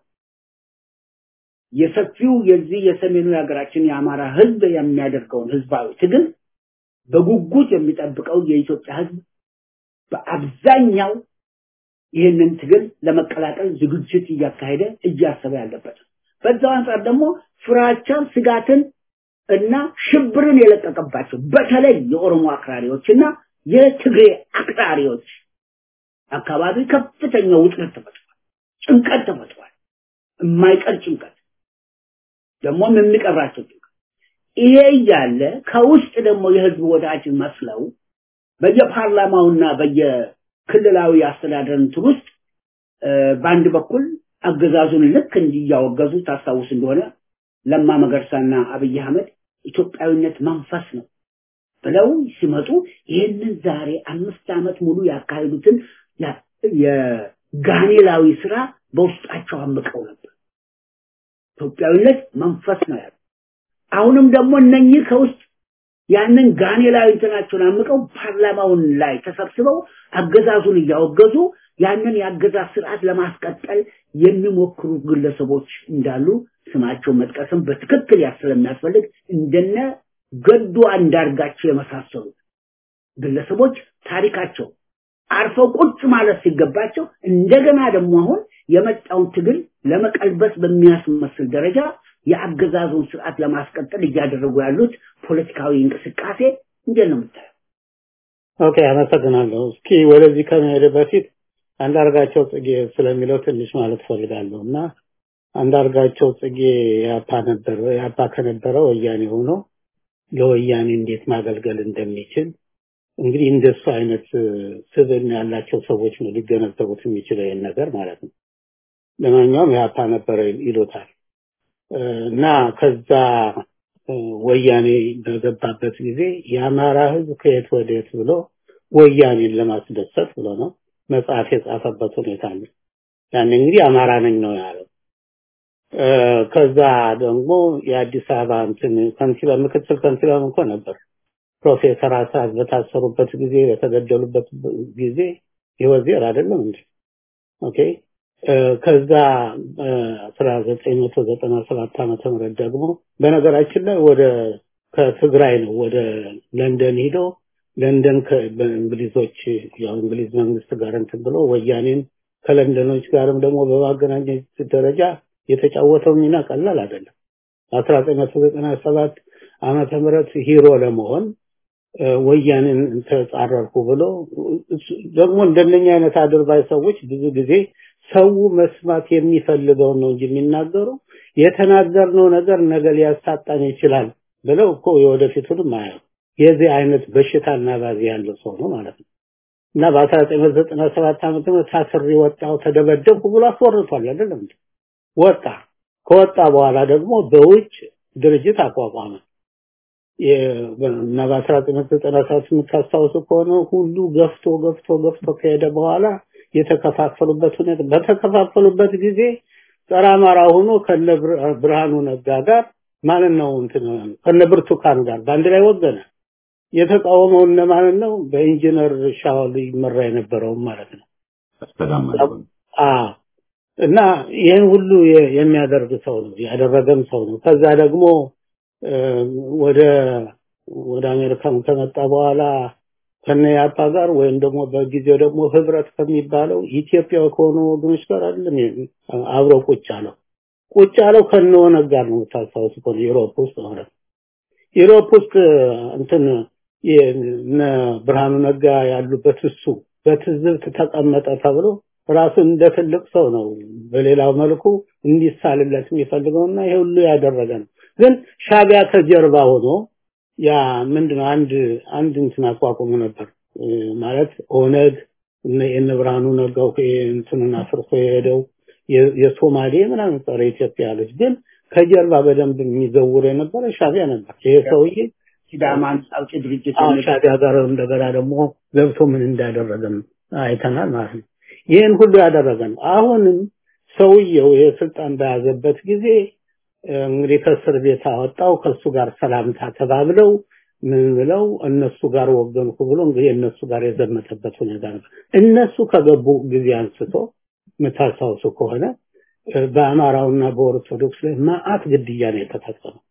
[SPEAKER 6] የሰፊው የዚህ የሰሜኑ የሀገራችን የአማራ ህዝብ የሚያደርገውን ህዝባዊ ትግል በጉጉት የሚጠብቀው የኢትዮጵያ ህዝብ በአብዛኛው ይህንን ትግል ለመቀላቀል ዝግጅት እያካሄደ እያሰበ ያለበት ነው። በዛው አንጻር ደግሞ ፍራቻን፣ ስጋትን እና ሽብርን የለቀቀባቸው በተለይ የኦሮሞ አክራሪዎችና የትግሬ አክራሪዎች አካባቢ ከፍተኛ ውጥረት ተፈጥሯል። ጭንቀት ተፈጥሯል። የማይቀር ጭንቀት ደግሞም የሚቀብራቸው ጭንቀት። ይሄ እያለ ከውስጥ ደግሞ የህዝብ ወዳጅ መስለው በየፓርላማውና በየክልላዊ አስተዳደር እንትን ውስጥ እ፣ በአንድ በኩል አገዛዙን ልክ እንዲያወገዙ ታስታውስ እንደሆነ ለማ መገርሳና አብይ አህመድ ኢትዮጵያዊነት መንፈስ ነው ብለው ሲመጡ ይህንን ዛሬ አምስት ዓመት ሙሉ ያካሄዱትን ያ- የጋኔላዊ ስራ በውስጣቸው አምቀው ነበር። ኢትዮጵያዊነት መንፈስ ነው ያሉ። አሁንም ደግሞ እነኚህ ከውስጥ ያንን ጋኔላዊ እንትናቸውን አምቀው ፓርላማውን ላይ ተሰብስበው አገዛዙን እያወገዙ ያንን የአገዛዝ ስርዓት ለማስቀጠል የሚሞክሩ ግለሰቦች እንዳሉ ስማቸው መጥቀስም በትክክል ስለሚያስፈልግ እንደነ ገዱ አንዳርጋቸው የመሳሰሉት ግለሰቦች ታሪካቸው አርፈው ቁጭ ማለት ሲገባቸው እንደገና ደግሞ አሁን የመጣውን ትግል ለመቀልበስ በሚያስመስል ደረጃ የአገዛዙን ስርዓት ለማስቀጠል እያደረጉ ያሉት ፖለቲካዊ እንቅስቃሴ እንዴት ነው የምታየው?
[SPEAKER 7] ኦኬ፣ አመሰግናለሁ። እስኪ ወደዚህ ከመሄድ በፊት አንዳርጋቸው ጽጌ ስለሚለው ትንሽ ማለት ፈልጋለሁ እና አንዳርጋቸው ጽጌ ያፓ ነበር ያፓ ከነበረ ወያኔ ሆኖ ለወያኔ እንዴት ማገልገል እንደሚችል እንግዲህ እንደሱ አይነት ስብዕና ያላቸው ሰዎች ነው ሊገነዘቡት የሚችለው ይህን ነገር ማለት ነው። ለማንኛውም ያፓ ነበረ ይሉታል እና ከዛ ወያኔ በገባበት ጊዜ የአማራ ህዝብ ከየት ወዴት ብሎ ወያኔን ለማስደሰት ብሎ ነው መጽሐፍ የጻፈበት ሁኔታ አለ። ያን እንግዲህ አማራ ነኝ ነው ያለው። ከዛ ደግሞ የአዲስ አበባ እንትን ከንቲባ ምክትል ከንቲባም እኮ ነበር። ፕሮፌሰር አስራት በታሰሩበት ጊዜ በተገደሉበት ጊዜ ይወዜር አይደለም እንዴ? ኦኬ ከዛ 1997 ዓመተ ምህረት ደግሞ በነገራችን ላይ ወደ ከትግራይ ነው ወደ ለንደን ሄዶ ለንደን በእንግሊዞች ያው እንግሊዝ መንግስት ጋር እንትን ብሎ ወያኔን ከለንደኖች ጋርም ደግሞ በማገናኘት ደረጃ የተጫወተው ሚና ቀላል አይደለም። 1997 ዓመተ ምህረት ሂሮ ለመሆን ወያኔን ተጻረርኩ ብሎ ደግሞ እንደነኛ አይነት አድርባይ ሰዎች ብዙ ጊዜ ሰው መስማት የሚፈልገውን ነው እንጂ የሚናገሩ የተናገርነው ነገር ነገ ሊያሳጣን ይችላል ብለው እኮ የወደፊቱንም አያው የዚህ አይነት በሽታና ባዚ ያለው ሰው ነው ማለት ነው። እና በ1997 ዓመተ ምህረት ታስሬ ወጣው ተደበደብኩ ብሎ አስወርቷል አይደለም እንዴ? ወጣ። ከወጣ በኋላ ደግሞ በውጭ ድርጅት አቋቋመ። እና በ1997 የምታስታውሱ ከሆነ ሁሉ ገፍቶ ገፍቶ ገፍቶ ከሄደ በኋላ የተከፋፈሉበት ሁኔታ በተከፋፈሉበት ጊዜ ጸረ አማራ ሆኖ ከነ ብርሃኑ ነጋ ጋር ማለት ነው እንትን ከነ ብርቱካን ጋር በአንድ ላይ ወገነ። የተቃወመው እነማንን ነው? በኢንጂነር ሻውል ይመራ የነበረው ማለት ነው። አዎ እና ይህን ሁሉ የሚያደርግ ሰው ነው ያደረገም ሰው ነው። ከዛ ደግሞ ወደ ወደ አሜሪካም ከመጣ በኋላ ከነ ያፓ ጋር ወይም ደግሞ በጊዜው ደግሞ ህብረት ከሚባለው ኢትዮጵያ ከሆኑ ወገኖች ጋር አይደለም አብሮ ቁጭ አለው። ቁጭ አለው ከነ ኦነግ ጋር ነው ታስታውሱ ከሆነ ዩሮፕ ውስጥ ማለት ነው። ዩሮፕ ውስጥ እንትን እነ ብርሃኑ ነጋ ያሉበት እሱ በትዝብት ተቀመጠ ተብሎ ራሱ እንደ ትልቅ ሰው ነው በሌላው መልኩ እንዲሳልለት የሚፈልገውና ይሄ ሁሉ ያደረገ ነው። ግን ሻቢያ ከጀርባ ሆኖ ያ ምንድነው አንድ አንድ እንትን አቋቁሞ ነበር ማለት ኦነግ እነ ብርሃኑ ነጋው እንትኑን አፍርሶ የሄደው የሶማሌ ምናምን ጸረ ኢትዮጵያ ያለች ግን ከጀርባ በደንብ የሚዘውር የነበረ ሻቢያ ነበር። ይሄ ሰውዬ
[SPEAKER 6] ሲዳማ አውጪ ድርጅት
[SPEAKER 7] ሻቢያ ጋር እንደገና ደግሞ ገብቶ ምን እንዳደረገም አይተናል ማለት ነው። ይህን ሁሉ ያደረገ ነው። አሁንም ሰውየው የስልጣን በያዘበት ጊዜ እንግዲህ ከእስር ቤት አወጣው። ከሱ ጋር ሰላምታ ተባብለው ምን ብለው እነሱ ጋር ወገንኩ ብሎ እንግዲህ እነሱ ጋር የዘመተበት ሁኔታ ነበር። እነሱ ከገቡ ጊዜ አንስቶ የምታስታውሱ ከሆነ በአማራውና በኦርቶዶክስ ላይ ማአት ግድያ ነው የተፈጸመው።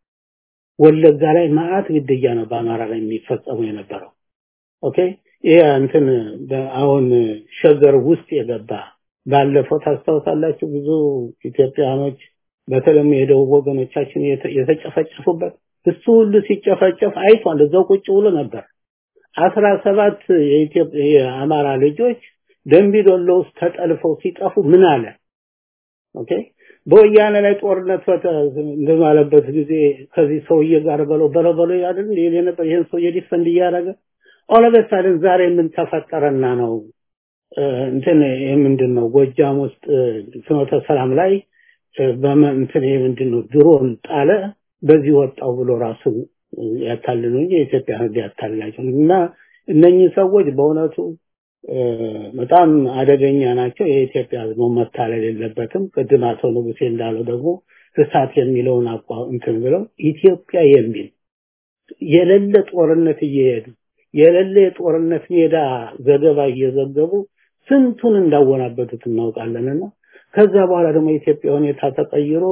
[SPEAKER 7] ወለጋ ላይ ማአት ግድያ ነው በአማራ ላይ የሚፈጸሙ የነበረው። ኦኬ ይሄ እንትን አሁን ሸገር ውስጥ የገባ ባለፈው ታስታውሳላችሁ ብዙ ኢትዮጵያኖች በተለይም የደቡብ ወገኖቻችን የተጨፈጨፉበት እሱ ሁሉ ሲጨፈጨፍ አይቷል። እዛው ቁጭ ብሎ ነበር። አስራ ሰባት የኢትዮጵያ የአማራ ልጆች ደንቢዶሎ ውስጥ ተጠልፈው ሲጠፉ ምን አለ? ኦኬ በወያኔ ላይ ጦርነት እንደማለበት ጊዜ ከዚህ ሰውዬ ጋር በለው በለው በለው ያድን ይሄ ነበር ይሄን ሰውዬ ዲፈንድ እያደረገ ኦለበሳልን ዛሬ ምን ተፈጠረና ነው እንትን ይሄ ምንድን ነው ጎጃም ውስጥ ፍኖተ ሰላም ላይ በእንትን ይሄ ምንድን ነው ድሮን ጣለ በዚህ ወጣው ብሎ ራሱ ያታልሉ እንጂ የኢትዮጵያ ህዝብ ያታልላቸው እና እነኚህ ሰዎች በእውነቱ በጣም አደገኛ ናቸው። የኢትዮጵያ ህዝብ መታለል የለበትም። ቅድም አቶ ንጉሴ እንዳለው ደግሞ እሳት የሚለውን አቋ እንትን ብለው ኢትዮጵያ የሚል የሌለ ጦርነት እየሄዱ የሌለ የጦርነት ሜዳ ዘገባ እየዘገቡ ስንቱን እንዳወናበዱት እናውቃለንና ከዛ በኋላ ደግሞ የኢትዮጵያ ሁኔታ ተቀይሮ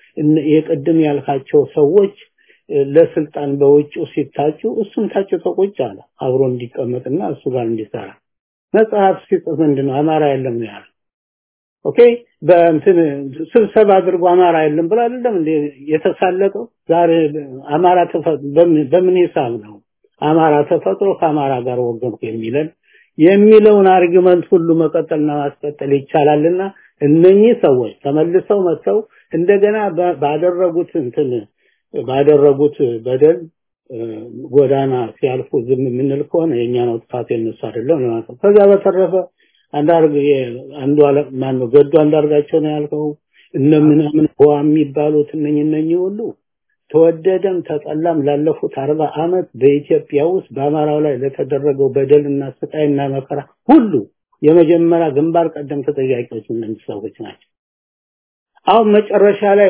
[SPEAKER 7] የቅድም ያልካቸው ሰዎች ለስልጣን በውጭው ሲታጩ እሱም ታጭቶ ቁጭ አለ አብሮ እንዲቀመጥና እሱ ጋር እንዲሰራ መጽሐፍ ሲጽፍ ምንድን ነው አማራ የለም ነው ያለው ኦኬ በእንትን ስብሰባ አድርጎ አማራ የለም ብሎ አይደለም እንዴ የተሳለቀው ዛሬ አማራ በምን ሂሳብ ነው አማራ ተፈጥሮ ከአማራ ጋር ወገንኩ የሚለን የሚለውን አርጊመንት ሁሉ መቀጠልና ማስቀጠል ይቻላልና እነኚህ ሰዎች ተመልሰው መጥተው እንደገና ባደረጉት እንትን ባደረጉት በደል ጎዳና ሲያልፉ ዝም የምንል ከሆነ የኛ ነው ጥፋት የነሱ አይደለም ማለት ነው። ከዛ በተረፈ አንዳርግ አንዱ አለ ማን ነው ገዱ አንዳርጋቸው ነው ያልከው እነ ምናምን ሆ የሚባሉት እነኝ እነኝ ሁሉ ተወደደም ተጠላም ላለፉት አርባ አመት በኢትዮጵያ ውስጥ በአማራው ላይ ለተደረገው በደልና ስቃይና መከራ ሁሉ የመጀመሪያ ግንባር ቀደም ተጠያቂዎች እነዚህ ሰዎች ናቸው። አሁን መጨረሻ ላይ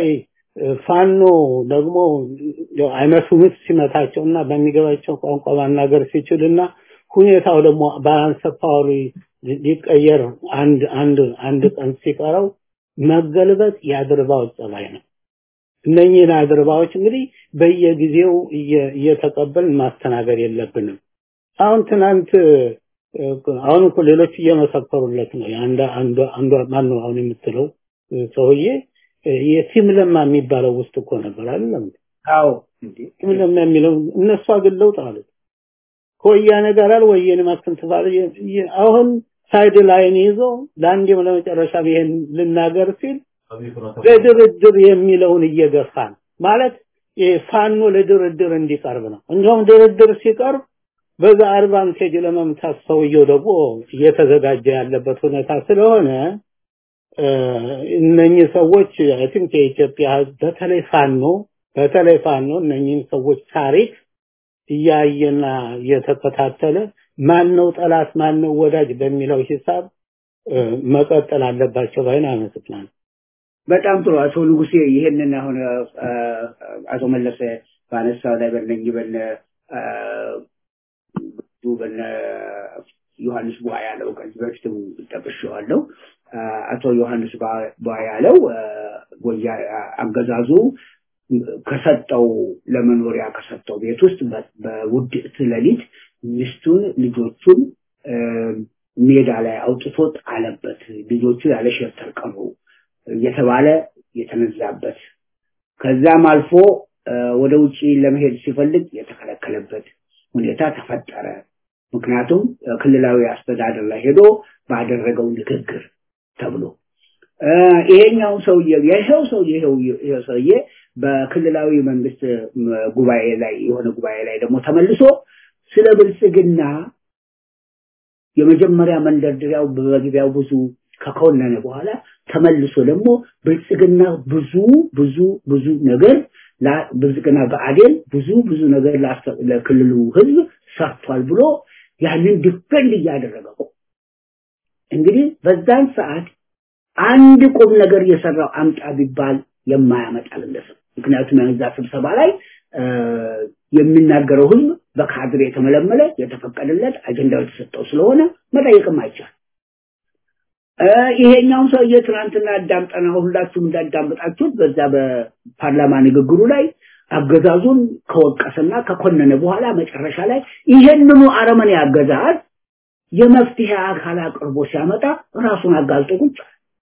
[SPEAKER 7] ፋኖ ደግሞ አይነቱ ምት ሲመታቸውና በሚገባቸው ቋንቋ ማናገር ሲችልና ሁኔታው ደግሞ ባላንስ ፓወሩ ሊቀየር አንድ አንድ አንድ ቀን ሲቀረው መገልበጥ የአድርባዎች ጸባይ ነው። እነኚህን አድርባዎች እንግዲህ በየጊዜው እየተቀበልን ማስተናገድ የለብንም። አሁን ትናንት አሁን እኮ ሌሎች እየመሰከሩለት ነው። አንድ አንዱ አንዱ ማን ነው አሁን የምትለው ሰውዬ የቲም ለማ የሚባለው ውስጥ እኮ ነበር አይደለም?
[SPEAKER 6] አዎ
[SPEAKER 7] ቲም ለማ የሚለው እነሱ አግለውት አሉት። ከወያኔ ጋር አልወየኔ ማስተንተባለ አሁን ሳይድ ላይን ይዞ ለአንዴም ለመጨረሻ ይሄን ልናገር ሲል ለድርድር የሚለውን እየገፋን ማለት ፋኖ ለድርድር እንዲቀርብ ነው። እንዲሁም ድርድር ሲቀርብ በዛ አድቫንቴጅ ለመምታት ሰውየው ደግሞ እየተዘጋጀ ያለበት ሁኔታ ስለሆነ እነኚህ ሰዎች አይ ቲንክ የኢትዮጵያ በተለይ ፋኖ በተለይ ፋኖ እነኚህን ሰዎች ታሪክ እያየና እየተከታተለ ማን ነው ጠላት ማን ነው ወዳጅ በሚለው ሂሳብ መቀጠል አለባቸው ባይን አመሰግናለሁ።
[SPEAKER 6] በጣም ጥሩ አቶ ንጉሴ ይሄንን አሁን አቶ መለሰ ባነሳው ላይ በእነኝህ በነ በነ ዮሐንስ ቧ ያለው ከዚህ በፊትም ጠቅሼዋለሁ። አቶ ዮሐንስ ቧ ያለው ጎያ አገዛዙ ከሰጠው ለመኖሪያ ከሰጠው ቤት ውስጥ በውድቅት ሌሊት ሚስቱን ልጆቹን ሜዳ ላይ አውጥቶ ጣለበት። ልጆቹ ያለ ሸርተር ቀሩ እየተባለ የተነዛበት ከዛም አልፎ ወደ ውጪ ለመሄድ ሲፈልግ የተከለከለበት ሁኔታ ተፈጠረ። ምክንያቱም ክልላዊ አስተዳደር ላይ ሄዶ ባደረገው ንግግር ተብሎ ይሄኛው ሰውዬ ይሄው ሰውዬ ይሄው ሰውዬ በክልላዊ መንግስት ጉባኤ ላይ የሆነ ጉባኤ ላይ ደግሞ ተመልሶ ስለ ብልጽግና የመጀመሪያ መንደርደሪያው በመግቢያው ብዙ ከኮነነ በኋላ ተመልሶ ደግሞ ብልጽግና ብዙ ብዙ ብዙ ነገር ብልጽግና በአዴን ብዙ ብዙ ነገር ለክልሉ ህዝብ ሰርቷል ብሎ ያንን ዲፌንድ እያደረገው እንግዲህ በዛን ሰዓት አንድ ቁም ነገር የሰራው አምጣ ቢባል የማያመጣ ግለሰብ ምክንያቱም ያዛ ስብሰባ ላይ የሚናገረው ህዝብ በካድሬ የተመለመለ የተፈቀደለት አጀንዳው የተሰጠው ስለሆነ መጠየቅም አይቻል ይሄኛውን ሰውዬ ትናንትና አዳምጠና ሁላችሁም እንዳዳምጣችሁት በዛ በፓርላማ ንግግሩ ላይ አገዛዙን ከወቀሰና ከኮነነ በኋላ መጨረሻ ላይ ይሄንኑ አረመኔ አገዛዝ የመፍትሄ አካል አቅርቦ ሲያመጣ ራሱን አጋልጦ ቁጭ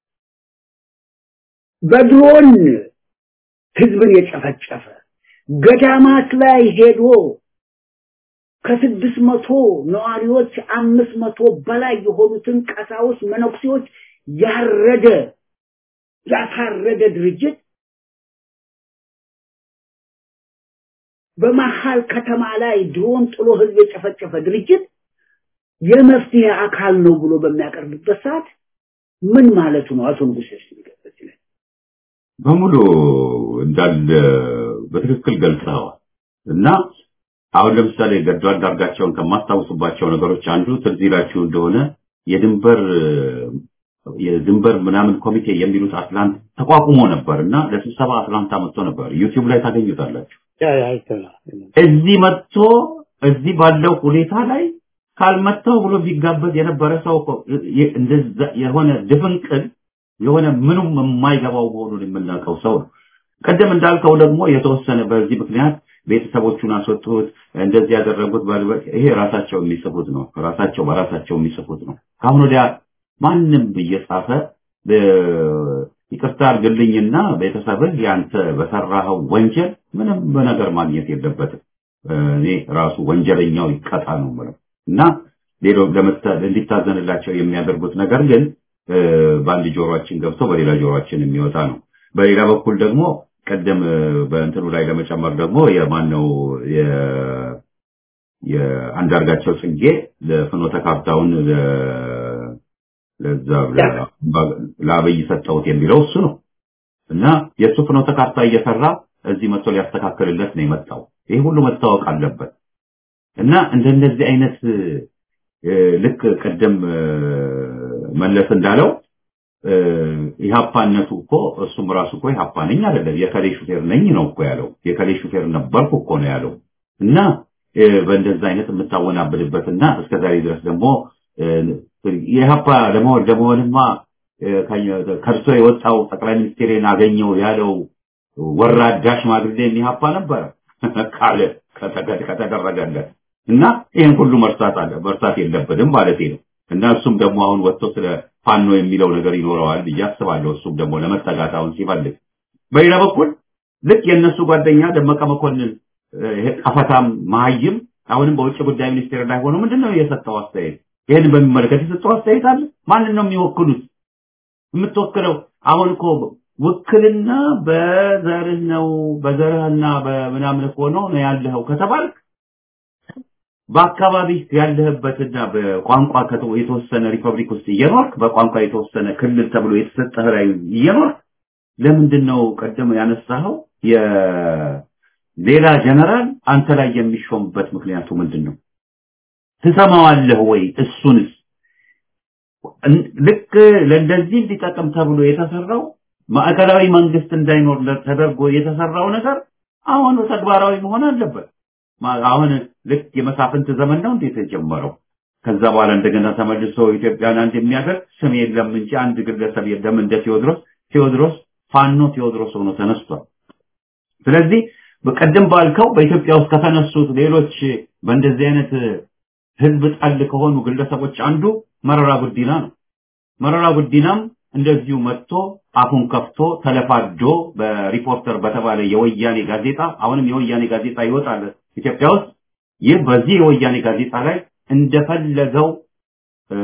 [SPEAKER 6] በድሮን ህዝብን የጨፈጨፈ ገዳማት ላይ ሄዶ ከስድስት መቶ ነዋሪዎች አምስት መቶ በላይ የሆኑትን ቀሳውስ መነኩሴዎች ያረደ ያሳረደ ድርጅት በመሀል ከተማ ላይ ድሮን ጥሎ ህዝብ የጨፈጨፈ ድርጅት የመፍትሄ አካል ነው ብሎ በሚያቀርብበት ሰዓት ምን ማለቱ ነው? አቶ ንጉሴ ሲገለጽ
[SPEAKER 1] በሙሉ እንዳለ በትክክል ገልጸዋል እና አሁን ለምሳሌ ገዱ አንዳርጋቸውን ከማስታውሱባቸው ነገሮች አንዱ ትዝ ይላችሁ እንደሆነ የድንበር የድንበር ምናምን ኮሚቴ የሚሉት አትላንት ተቋቁሞ ነበር እና ለስብሰባ አትላንታ መጥቶ ነበር። ዩቲዩብ ላይ ታገኙታላችሁ።
[SPEAKER 7] ያ አይተናል።
[SPEAKER 8] እዚህ መጥቶ እዚህ ባለው ሁኔታ ላይ ካልመጣው ብሎ ቢጋበዝ የነበረ ሰው እኮ የ- እንደዛ የሆነ ድፍንቅል የሆነ ምኑም የማይገባው መሆኑን የምናውቀው ሰው ነው። ቀደም እንዳልከው ደግሞ የተወሰነ በዚህ ምክንያት ቤተሰቦቹን አስወጡት፣ እንደዚህ ያደረጉት ባልበ ይሄ ራሳቸው የሚጽፉት ነው። ራሳቸው በራሳቸው የሚጽፉት ነው። ከአሁን ወዲያ ማንም እየጻፈ እ፣ ይቅርታ አድርግልኝና ቤተሰብህ ያንተ በሰራኸው ወንጀል ምንም በነገር ማግኘት የለበትም። እ፣ እኔ ራሱ ወንጀለኛው ይቀጣ ነው የምለው እና ሌሎ ለመታ- እንዲታዘንላቸው የሚያደርጉት ነገር ግን እ፣ በአንድ ጆሮአችን ገብቶ በሌላ ጆሮአችን የሚወጣ ነው። በሌላ በኩል ደግሞ ቀደም እ፣ በእንትኑ ላይ ለመጨመር ደግሞ የማን ነው የ- የአንዳርጋቸው ጽጌ ለፍኖተ ካርታውን ለ- ለዛ ለ- ለአብይ ሰጠሁት የሚለው እሱ ነው እና የእሱ ፍኖተ ካርታ እየሰራ እዚህ መጥቶ ሊያስተካክልለት ነው የመጣው። ይህ ሁሉ መታወቅ አለበት እና እንደነዚህ አይነት እ፣ ልክ ቀደም እ፣ መለስ እንዳለው እ፣ ኢህአፓነቱ እኮ እሱም ራሱ እኮ ኢህአፓ ነኝ አይደለም የከሌ ሹፌር ነኝ ነው እኮ ያለው። የከሌ ሹፌር ነበርኩ እኮ ነው ያለው እና እ፣ በእንደዛ አይነት የምታወናብድበትና እስከዛሬ ድረስ ደግሞ እ፣ የኢህአፓ ለመሆን ለመሆንማ እ፣ ከ- ከእርሶ የወጣው ጠቅላይ ሚኒስቴርን አገኘው ያለው ወራዳ ሽማግሌ ኢህአፓ ነበረ ካለ ከተገ- ከተደረገለት እና ይህን ሁሉ መርሳት አለ መርሳት የለብንም ማለት ነው። እና እሱም ደግሞ አሁን ወጥቶ ስለ ፋኖ የሚለው ነገር ይኖረዋል ብዬ አስባለሁ። እሱም ደግሞ ለመጠጋት አሁን ሲፈልግ፣ በሌላ በኩል ልክ የእነሱ ጓደኛ ደመቀ መኮንን እ፣ ይሄ ቀፈታም መሀይም አሁንም በውጭ ጉዳይ ሚኒስቴር ላይ ሆኖ ምንድን ነው የሰጠው አስተያየት? ይህን በሚመለከት የሰጠው አስተያየት አለ። ማንን ነው የሚወክሉት? የምትወክለው አሁን እኮ ውክልና በዘርህ ነው በዘርህና በምናምን እኮ ነው ነው ያለኸው ከተባልክ በአካባቢ ያለህበትና በቋንቋ ከተ- የተወሰነ ሪፐብሊክ ውስጥ እየኖርክ በቋንቋ የተወሰነ ክልል ተብሎ የተሰጠህ ላይ እየኖርክ ለምንድን ነው ቀደም ያነሳኸው የሌላ ጀነራል አንተ ላይ የሚሾምበት ምክንያቱ ምንድን ነው? ትሰማዋለህ ወይ? እሱንስ እን- ልክ ለእንደዚህ እንዲጠቅም ተብሎ የተሰራው ማዕከላዊ መንግስት እንዳይኖር ለ- ተደርጎ የተሰራው ነገር አሁን ተግባራዊ መሆን አለበት። ማ- አሁን ልክ የመሳፍንት ዘመን ነው እንዴት የጀመረው? ከዛ በኋላ እንደገና ተመልሶ ኢትዮጵያን አንድ የሚያደርግ ስም የለም እንጂ አንድ ግለሰብ የለም እንደ ቴዎድሮስ ቴዎድሮስ ፋኖ ቴዎድሮስ ሆኖ ተነስቷል። ስለዚህ በቀደም ባልከው በኢትዮጵያ ውስጥ ከተነሱት ሌሎች በእንደዚህ አይነት ህዝብ ጠል ከሆኑ ግለሰቦች አንዱ መረራ ጉዲና ነው። መረራ ጉዲናም እንደዚሁ መጥቶ አፉን ከፍቶ ተለፋዶ በሪፖርተር በተባለ የወያኔ ጋዜጣ አሁንም የወያኔ ጋዜጣ ይወጣል ኢትዮጵያ ውስጥ። ይህ በዚህ የወያኔ ጋዜጣ ላይ እንደፈለገው እ፣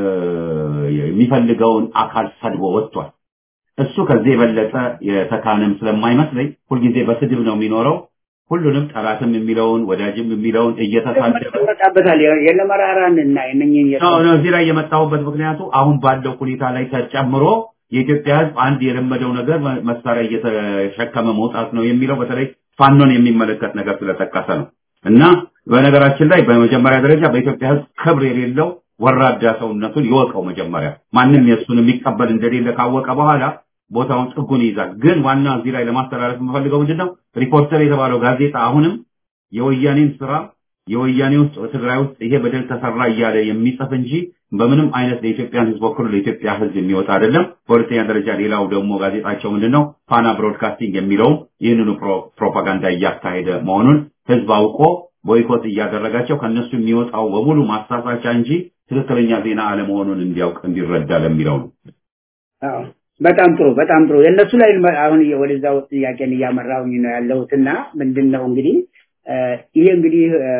[SPEAKER 8] የሚፈልገውን አካል ሰድቦ ወጥቷል። እሱ ከዚህ የበለጠ የተካነም ስለማይመስለኝ ሁልጊዜ በስድብ ነው የሚኖረው። ሁሉንም ጠላትም የሚለውን ወዳጅም የሚለውን እየተሳደበ
[SPEAKER 6] ይወጣበታል የነ መራራን እና የነኝን
[SPEAKER 8] ነው ነው እዚህ ላይ የመጣሁበት ምክንያቱ አሁን ባለው ሁኔታ ላይ ተጨምሮ የኢትዮጵያ ሕዝብ አንድ የለመደው ነገር መ- መሳሪያ እየተሸከመ መውጣት ነው የሚለው በተለይ ፋኖን የሚመለከት ነገር ስለጠቀሰ ነው። እና በነገራችን ላይ በመጀመሪያ ደረጃ በኢትዮጵያ ሕዝብ ክብር የሌለው ወራዳ ሰውነቱን ይወቀው። መጀመሪያ ማንም የእሱን የሚቀበል እንደሌለ ካወቀ በኋላ ቦታውን ጥጉን ይይዛል። ግን ዋና እዚህ ላይ ለማስተላለፍ የምፈልገው ምንድነው ሪፖርተር የተባለው ጋዜጣ አሁንም የወያኔን ስራ የወያኔ ውስጥ ትግራይ ውስጥ ይሄ በደል ተሰራ እያለ የሚጽፍ እንጂ በምንም አይነት ለኢትዮጵያን ህዝብ ወክሎ ለኢትዮጵያ ህዝብ የሚወጣ አይደለም። በሁለተኛ ደረጃ ሌላው ደግሞ ጋዜጣቸው ምንድነው ፋና ብሮድካስቲንግ የሚለውም ይህንኑ ፕሮ- ፕሮፓጋንዳ እያካሄደ መሆኑን ህዝብ አውቆ ቦይኮት እያደረጋቸው ከነሱ የሚወጣው በሙሉ ማሳሳቻ እንጂ ትክክለኛ ዜና አለመሆኑን እንዲያውቅ እንዲረዳ ለሚለው ነው።
[SPEAKER 6] አዎ፣ በጣም ጥሩ በጣም ጥሩ የእነሱ ላይ ልመ- አሁን እየ- ወደዛው ጥያቄን እያመራሁኝ ነው ያለሁት እና ምንድን ነው እንግዲህ እ፣ ይሄ እንግዲህ እ፣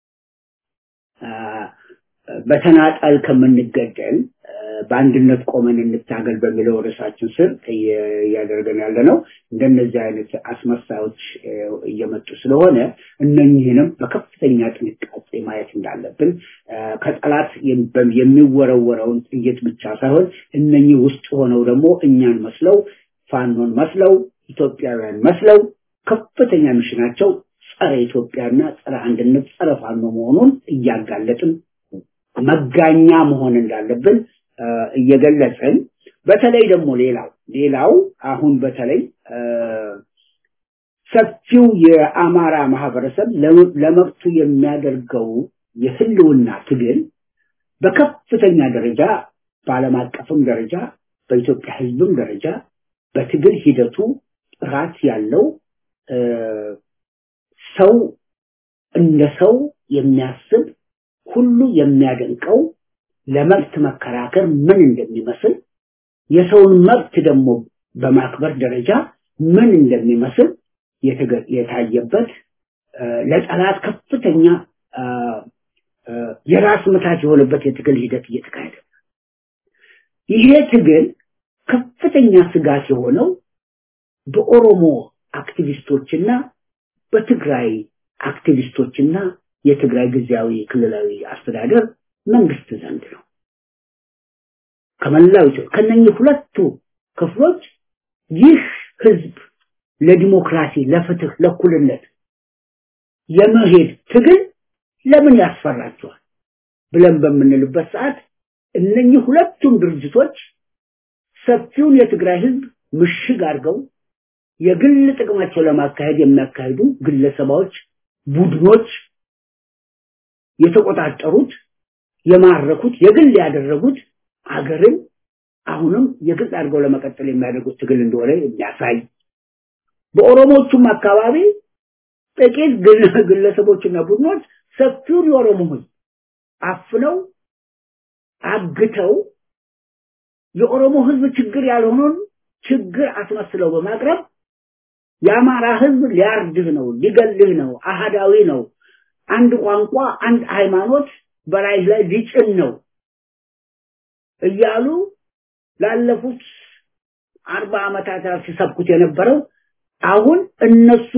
[SPEAKER 6] አ፣ በተናጠል ከምንገደል እ፣ በአንድነት ቆመን እንታገል በሚለው ርዕሳችን ስር እየ- እያደረገን ያለ ነው። እንደነዚህ አይነት አስመሳዮች እ፣ እየመጡ ስለሆነ እነኝህንም በከፍተኛ ጥንቃቄ ማየት እንዳለብን እ፣ ከጠላት የም- በ- የሚወረወረውን ጥይት ብቻ ሳይሆን እነኚህ ውስጥ ሆነው ደግሞ እኛን መስለው ፋኖን መስለው ኢትዮጵያውያን መስለው ከፍተኛ ሚሽናቸው ጸረ ኢትዮጵያና ጸረ አንድነት ጸረ ፋኖ መሆኑን እያጋለጥን መጋኛ መሆን እንዳለብን እ፣ እየገለጽን በተለይ ደግሞ ሌላው ሌላው አሁን በተለይ እ፣ ሰፊው የአማራ ማህበረሰብ ለመብቱ የሚያደርገው የህልውና ትግል በከፍተኛ ደረጃ በዓለም አቀፍም ደረጃ በኢትዮጵያ ህዝብም ደረጃ በትግል ሂደቱ ጥራት ያለው ሰው እንደ ሰው የሚያስብ ሁሉ የሚያደንቀው ለመብት መከራከር ምን እንደሚመስል የሰውን መብት ደግሞ በማክበር ደረጃ ምን እንደሚመስል የታየበት ለጠላት ከፍተኛ የራስ ምታት የሆነበት የትግል ሂደት እየተካሄደ ይሄ ትግል ከፍተኛ ስጋት የሆነው በኦሮሞ አክቲቪስቶችና በትግራይ አክቲቪስቶችና የትግራይ ጊዜያዊ ክልላዊ አስተዳደር መንግስት ዘንድ ነው። ከመላው ኢትዮጵያ ከነኚህ ሁለቱ ክፍሎች ይህ ህዝብ ለዲሞክራሲ፣ ለፍትህ፣ ለእኩልነት የመሄድ ትግል ለምን ያስፈራቸዋል ብለን በምንልበት ሰዓት እነኚህ ሁለቱም ድርጅቶች ሰፊውን የትግራይ ህዝብ ምሽግ አድርገው የግል ጥቅማቸው ለማካሄድ የሚያካሂዱ ግለሰቦች፣ ቡድኖች የተቆጣጠሩት የማረኩት የግል ያደረጉት አገርን አሁንም የግል አድርገው ለመቀጠል የሚያደርጉት ትግል እንደሆነ የሚያሳይ በኦሮሞቹም አካባቢ ጥቂት ግለሰቦችና ቡድኖች ሰፊውን የኦሮሞ ህዝብ አፍነው አግተው የኦሮሞ ህዝብ ችግር ያልሆነውን ችግር አስመስለው በማቅረብ የአማራ ህዝብ ሊያርድህ ነው፣ ሊገልህ ነው፣ አሃዳዊ ነው፣ አንድ ቋንቋ፣ አንድ ሃይማኖት በላይ ላይ ሊጭን ነው እያሉ ላለፉት አርባ ዓመታት ሲሰብኩት የነበረው አሁን እነሱ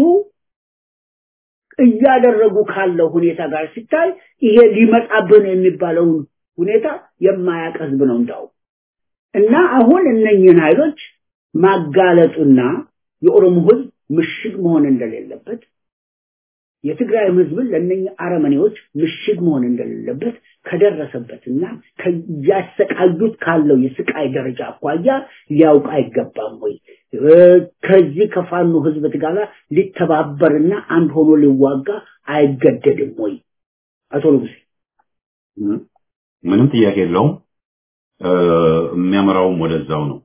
[SPEAKER 6] እያደረጉ ካለው ሁኔታ ጋር ሲታይ ይሄ ሊመጣብን የሚባለውን ሁኔታ የማያውቅ ህዝብ ነው እንዳው እና አሁን እነኝህን ኃይሎች ማጋለጡና የኦሮሞ ህዝብ ምሽግ መሆን እንደሌለበት የትግራይም ህዝብን ለእነኝህ አረመኔዎች ምሽግ መሆን እንደሌለበት ከደረሰበትና ከያሰቃዩት ካለው የስቃይ ደረጃ አኳያ ሊያውቅ አይገባም ወይ? ከዚህ ከፋኖ ህዝብ ጋር ሊተባበርና አንድ ሆኖ ሊዋጋ አይገደድም ወይ? አቶ ንጉሴ
[SPEAKER 8] ምንም ጥያቄ የለውም። የሚያመራውም ወደዛው ነው።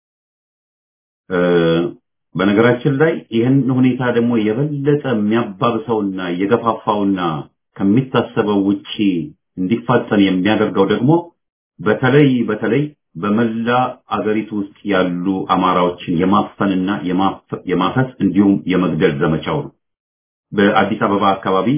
[SPEAKER 8] በነገራችን ላይ ይህን ሁኔታ ደግሞ የበለጠ የሚያባብሰውና የገፋፋውና ከሚታሰበው ውጪ እንዲፋጠን የሚያደርገው ደግሞ በተለይ በተለይ በመላ አገሪቱ ውስጥ ያሉ አማራዎችን የማፈንና የማፈስ እንዲሁም የመግደል ዘመቻው ነው። በአዲስ አበባ አካባቢ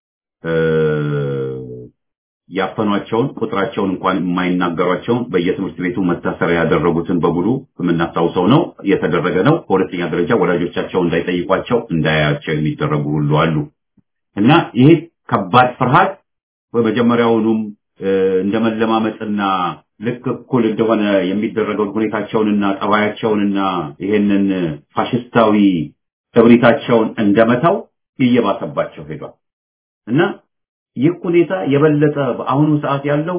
[SPEAKER 8] ያፈኗቸውን ቁጥራቸውን እንኳን የማይናገሯቸውን በየትምህርት ቤቱ መታሰሪያ ያደረጉትን በሙሉ የምናስታውሰው ነው። የተደረገ ነው። በሁለተኛ ደረጃ ወላጆቻቸው እንዳይጠይቋቸው እንዳያያቸው የሚደረጉ ሁሉ አሉ እና ይሄ ከባድ ፍርሃት በመጀመሪያውኑም እንደ መለማመጥና ልክ እኩል እንደሆነ የሚደረገውን ሁኔታቸውንና ጠባያቸውንና ይሄንን ፋሽስታዊ እብሪታቸውን እንደመታው እየባሰባቸው ሄዷል እና ይህ ሁኔታ የበለጠ በአሁኑ ሰዓት ያለው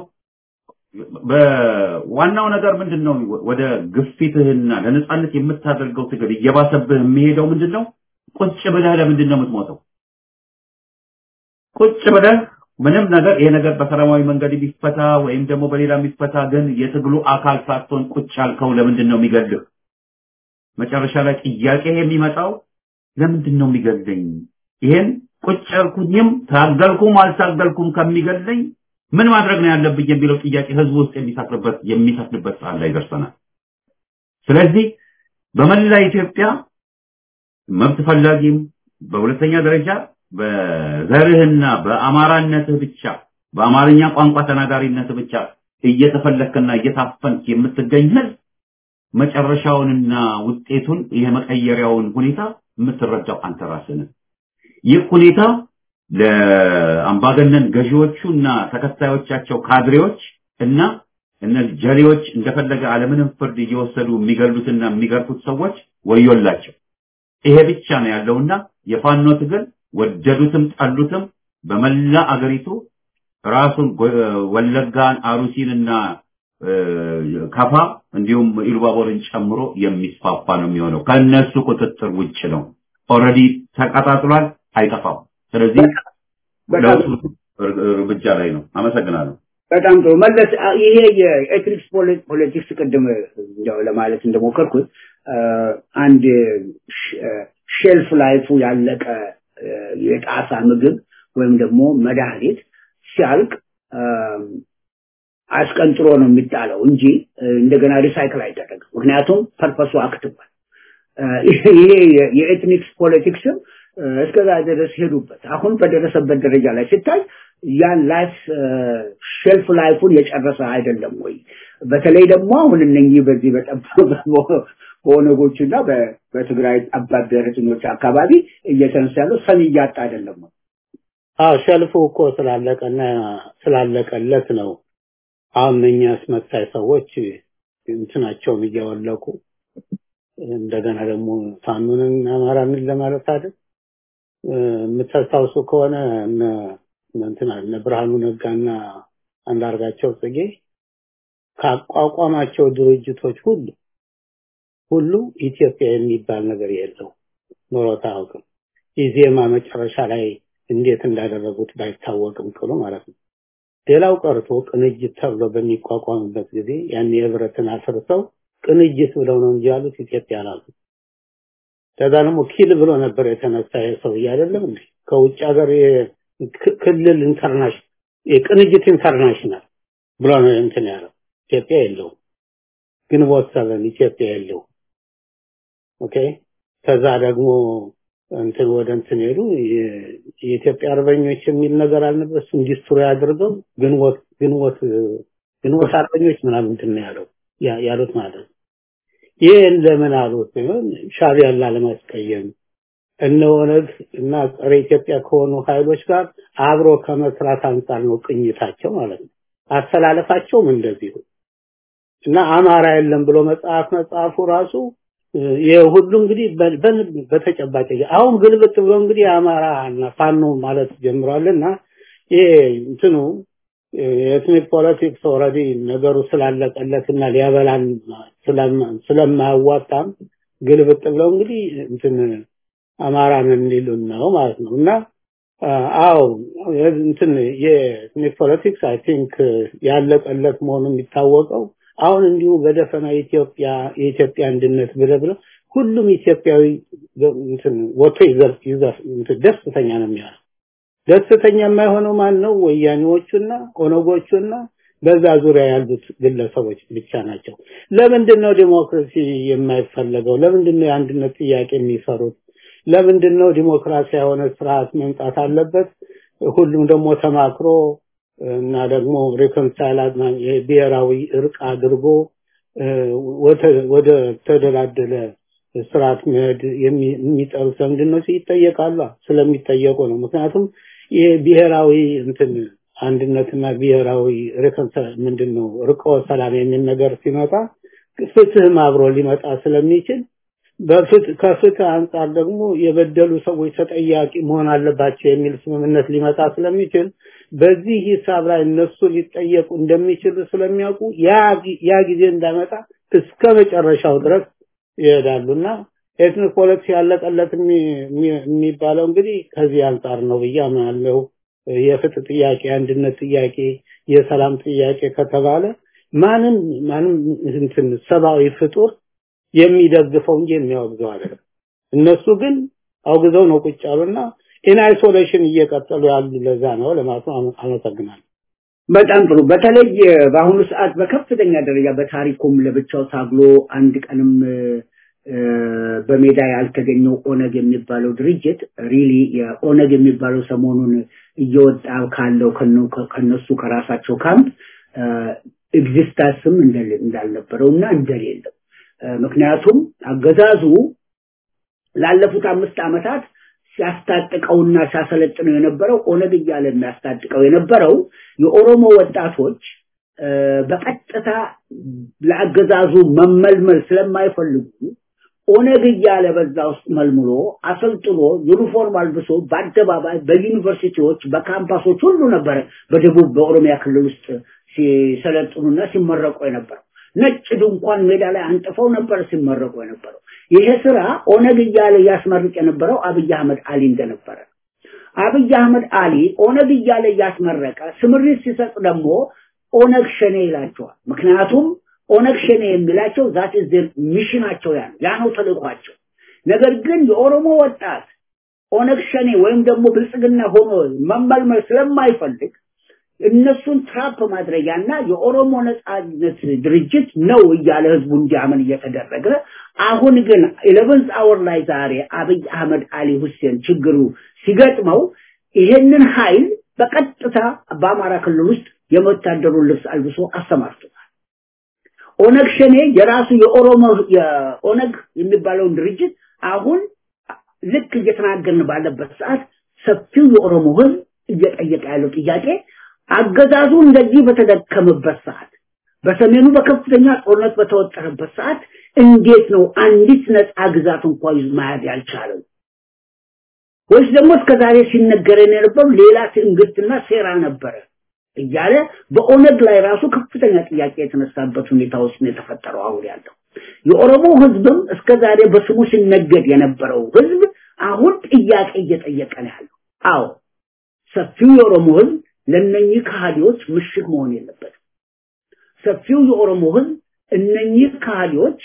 [SPEAKER 8] በዋናው ነገር ምንድነው? ወደ ግፊትህና ለነጻነት የምታደርገው ትግል እየባሰብህ የሚሄደው ምንድነው? ቁጭ ብለህ ለምንድን ነው የምትሞተው? ቁጭ ብለህ ምንም ነገር ይሄ ነገር በሰላማዊ መንገድ ቢፈታ ወይም ደግሞ በሌላ የሚፈታ ግን የትግሉ አካል ሳትሆን ቁጭ ያልከው ለምንድን ነው የሚገልህ? መጨረሻ ላይ ጥያቄ የሚመጣው ለምንድን ነው የሚገለኝ? ይሄን ቁጭ ያልኩኝም ታገልኩም አልታገልኩም ከሚገለኝ ምን ማድረግ ነው ያለብኝ የሚለው ጥያቄ ህዝቡ ውስጥ የሚሰፍርበት የሚሰፍርበት ሰዓት ላይ ደርሰናል። ስለዚህ በመላ ኢትዮጵያ መብት ፈላጊም በሁለተኛ ደረጃ በዘርህና በአማራነትህ ብቻ በአማርኛ ቋንቋ ተናጋሪነትህ ብቻ እየተፈለክና እየታፈንክ የምትገኝ ህዝብ መጨረሻውንና ውጤቱን የመቀየሪያውን ሁኔታ የምትረዳው አንተ ራስህ ነህ። ይህ ሁኔታ ለአምባገነን ገዢዎቹና ተከታዮቻቸው ካድሬዎች እና እነዚህ ጀሌዎች እንደፈለገ አለምንም ፍርድ እየወሰዱ የሚገሉትና የሚገርፉት ሰዎች ወዮላቸው። ይሄ ብቻ ነው ያለውና የፋኖ ትግል ወደዱትም ጠሉትም በመላ አገሪቱ ራሱን ወለጋን፣ አሩሲንና ከፋ እንዲሁም ኢሉባቦርን ጨምሮ የሚስፋፋ ነው የሚሆነው። ከነሱ ቁጥጥር ውጭ ነው። ኦልሬዲ ተቀጣጥሏል፣ አይጠፋም። ስለዚህ
[SPEAKER 6] በጣም
[SPEAKER 8] ለውጡ እርምጃ ላይ ነው። አመሰግናለሁ።
[SPEAKER 6] በጣም ጥሩ መለስ። አ- ይሄ የኤትኒክስ ፖለቲክስ ቅድም እንደው ለማለት እንደሞከርኩት አ፣ አንድ ሽ- አ፣ ሼልፍ ላይፉ ያለቀ አ፣ የጣሳ ምግብ ወይም ደግሞ መድኃኒት ሲያልቅ አ፣ አስቀንጥሮ ነው የሚጣለው እንጂ አ፣ እንደገና ሪሳይክል አይደረግም። ምክንያቱም ፐርፐሱ አክትሟል። አ፣ ይሄ የ- የኤትኒክስ ፖለቲክስም አ፣ እስከዛ ድረስ ሄዱበት። አሁን በደረሰበት ደረጃ ላይ ሲታይ ያን ላይፍ ሼልፍ ላይፉን የጨረሰ አይደለም ወይ? በተለይ ደግሞ አሁን እነኚህ በዚህ በጠባብ በኦነጎችና በ- በትግራይ ጠባብ ብሔረተኞች አካባቢ እየተነሳ ያለው ሰሚ እያጣ አይደለም ወይ?
[SPEAKER 7] አዎ ሸልፉ እኮ ስላለቀና ስላለቀለት ነው። አሁን እነኛ አስመሳይ ሰዎች እንትናቸውን እያወለቁ እንደገና ደግሞ ፋኖንን አማራንን ለማለት አይደል እ፣ የምታስታውሱ ከሆነ እነ እነ እንትና እነ ብርሃኑ ነጋና አንዳርጋቸው ጽጌ ካቋቋማቸው ድርጅቶች ሁሉ ሁሉ ኢትዮጵያ የሚባል ነገር የለው ኖሮት አያውቅም። ኢዜማ መጨረሻ ላይ እንዴት እንዳደረጉት ባይታወቅም ቅሉ ማለት ነው። ሌላው ቀርቶ ቅንጅት ተብሎ በሚቋቋምበት ጊዜ ያን የህብረትን አፍርሰው ቅንጅት ብለው ነው እንጂ ያሉት ኢትዮጵያ አላሉ። ከዛ ደግሞ ኪል ብሎ ነበር የተነሳ የሰው አይደለም እንዴ? ከውጭ ሀገር የ- ክ- ክልል ኢንተርናሽናል የቅንጅት ኢንተርናሽናል ብሎ ነው እንትን ያለው። ኢትዮጵያ የለውም። ግንቦት ሰበን ኢትዮጵያ የለውም። ኦኬ ከዛ ደግሞ እንትን ወደ እንትን ሄዱ የ- የኢትዮጵያ አርበኞች የሚል ነገር አልነበር እሱን ዲስትሮይ አድርገው ግንቦት ግንቦት ግንቦት አርበኞች ምናምን እንትን ነው ያለው ያ- ያሉት ማለት ነው። ይህን ለምን አሉት ሲሆን ሻዕቢያን ላለማስቀየም እነ ኦነግ እና ጸረ ኢትዮጵያ ከሆኑ ኃይሎች ጋር አብሮ ከመስራት አንጻር ነው ቅኝታቸው ማለት ነው። አስተላለፋቸውም እንደዚሁ እና አማራ የለም ብሎ መጽሐፍ መጽሐፉ ራሱ ይሄ ሁሉ እንግዲህ በ- በ- በተጨባጭ አሁን ግልብጥ ብሎ እንግዲህ አማራ እና ፋኖ ማለት ጀምሯልና ይሄ እንትኑ የኤትኒክ ፖለቲክስ ኦልሬዲ ነገሩ ስላለቀለትና ሊያበላን ስለማ- ስለማያዋጣም ግልብጥ ብለው እንግዲህ እንትን አማራን እንዲሉን ነው ማለት ነው እና አ- አዎ እንትን የኤትኒክ ፖለቲክስ አይ ቲንክ ያለቀለት መሆኑ የሚታወቀው አሁን እንዲሁ በደፈና ኢትዮጵያ የኢትዮጵያ አንድነት ብለህ ብለው ሁሉም ኢትዮጵያዊ እንትን ወጥቶ ይዘፍ ይዘፍ እንትን ደስተኛ ነው የሚሆነው። ደስተኛ የማይሆነው ማን ነው? ወያኔዎቹና ኦነጎቹና በዛ ዙሪያ ያሉት ግለሰቦች ብቻ ናቸው። ለምንድን ነው ዲሞክራሲ የማይፈለገው? ለምንድን ነው የአንድነት ጥያቄ የሚፈሩት? ለምንድን ነው ዲሞክራሲ የሆነ ስርዓት መምጣት አለበት? ሁሉም ደግሞ ተማክሮ እና ደግሞ ሪኮንሳይል ብሔራዊ እርቅ አድርጎ እ፣ ወደ- ወደ ተደላደለ ስርዓት መሄድ የሚ- የሚጠሩት ለምንድን ነው ይጠየቃሉ። ስለሚጠየቁ ነው። ምክንያቱም ይሄ ብሔራዊ እንትን አንድነትና ብሔራዊ ሪኮንሳይል ምንድን ነው ርቆ ሰላም የሚል ነገር ሲመጣ ፍትህም አብሮ ሊመጣ ስለሚችል በፍትህ ከፍትህ አንጻር ደግሞ የበደሉ ሰዎች ተጠያቂ መሆን አለባቸው የሚል ስምምነት ሊመጣ ስለሚችል በዚህ ሂሳብ ላይ እነሱ ሊጠየቁ እንደሚችሉ ስለሚያውቁ ያ ጊ- ያ ጊዜ እንዳመጣ እስከ መጨረሻው ድረስ ይሄዳሉና ኤትኒክ ፖለቲክስ ያለቀለት የሚ- የሚ- የሚባለው እንግዲህ ከዚህ አንጻር ነው ብዬ አምናለሁ። የፍትህ ጥያቄ፣ የአንድነት ጥያቄ፣ የሰላም ጥያቄ ከተባለ ማንም ማንም እንትን ሰብአዊ ፍጡር የሚደግፈው እንጂ የሚያወግዘው አይደለም። እነሱ ግን አውግዘው ነው ቁጭ ያሉና ኢን አይሶሌሽን እየቀጠሉ ያሉ ለዛ ነው ለማለት ነው። አመ- አመሰግናለሁ።
[SPEAKER 6] በጣም ጥሩ። በተለይ በአሁኑ ሰዓት በከፍተኛ ደረጃ በታሪኩም ለብቻው ታግሎ አንድ ቀንም እ፣ በሜዳ ያልተገኘው ኦነግ የሚባለው ድርጅት ሪሊ የኦነግ የሚባለው ሰሞኑን እየወጣ ካለው ከነ- ከነሱ ከራሳቸው ካምፕ ኤግዚስታንስም እንዳልነበረው እና እንደሌለው እ፣ ምክንያቱም አገዛዙ ላለፉት አምስት ዓመታት ሲያስታጥቀውና ሲያሰለጥነው የነበረው ኦነግ እያለ የሚያስታጥቀው የነበረው የኦሮሞ ወጣቶች እ፣ በቀጥታ ለአገዛዙ መመልመል ስለማይፈልጉ ኦነግ እያለ በዛ ውስጥ መልምሎ አሰልጥኖ ዩኒፎርም አልብሶ በአደባባይ በዩኒቨርሲቲዎች በካምፓሶች ሁሉ ነበረ በደቡብ በኦሮሚያ ክልል ውስጥ ሲሰለጥኑና ሲመረቁ የነበረው። ነጭ ድንኳን ሜዳ ላይ አንጥፈው ነበር ሲመረቁ የነበረው። ይሄ ስራ ኦነግ እያለ ያስመርቅ የነበረው አብይ አህመድ አሊ እንደነበረ አብይ አህመድ አሊ ኦነግ እያለ እያስመረቀ ስምሪት ሲሰጥ ደግሞ ኦነግ ሸኔ ይላቸዋል። ምክንያቱም ኦነግ ሸኔ የሚላቸው ዛት ኢዝ ሚሽናቸው ያ ነው፣ ያ ነው ተልእኳቸው። ነገር ግን የኦሮሞ ወጣት ኦነግ ሸኔ ወይም ደግሞ ብልጽግና ሆኖ መመልመል ስለማይፈልግ እነሱን ትራፕ ማድረጊያና የኦሮሞ ነጻነት ድርጅት ነው እያለ ህዝቡ እንዲያምን እየተደረገ አሁን ግን ኢሌቨንዝ አወር ላይ ዛሬ አብይ አህመድ አሊ ሁሴን ችግሩ ሲገጥመው ይሄንን ኃይል በቀጥታ በአማራ ክልል ውስጥ የወታደሩን ልብስ አልብሶ አሰማርቶታል። ኦነግ ሸኔ የራሱ የኦሮሞ የኦነግ የሚባለውን ድርጅት አሁን ልክ እየተናገርን ባለበት ሰዓት ሰፊው የኦሮሞ ህዝብ እየጠየቀ ያለው ጥያቄ አገዛዙ እንደዚህ በተደከመበት ሰዓት በሰሜኑ በከፍተኛ ጦርነት በተወጠረበት ሰዓት እንዴት ነው አንዲት ነፃ ግዛት እንኳን ይዞ መያዝ ያልቻለው? ወይስ ደግሞ እስከዛሬ ሲነገረን የነበረው ሌላ ትንግርትና ሴራ ነበረ እያለ በኦነግ ላይ ራሱ ከፍተኛ ጥያቄ የተነሳበት ሁኔታ ውስጥ ነው የተፈጠረው አሁን ያለው። የኦሮሞ ህዝብም እስከዛሬ በስሙ ሲነገድ የነበረው ህዝብ አሁን ጥያቄ እየጠየቀ ነው ያለው። አዎ ሰፊው የኦሮሞ ህዝብ ለነኚህ ከሃዲዎች ምሽግ መሆን የለበትም። ሰፊው የኦሮሞ ህዝብ እነኚህ ከሃዲዎች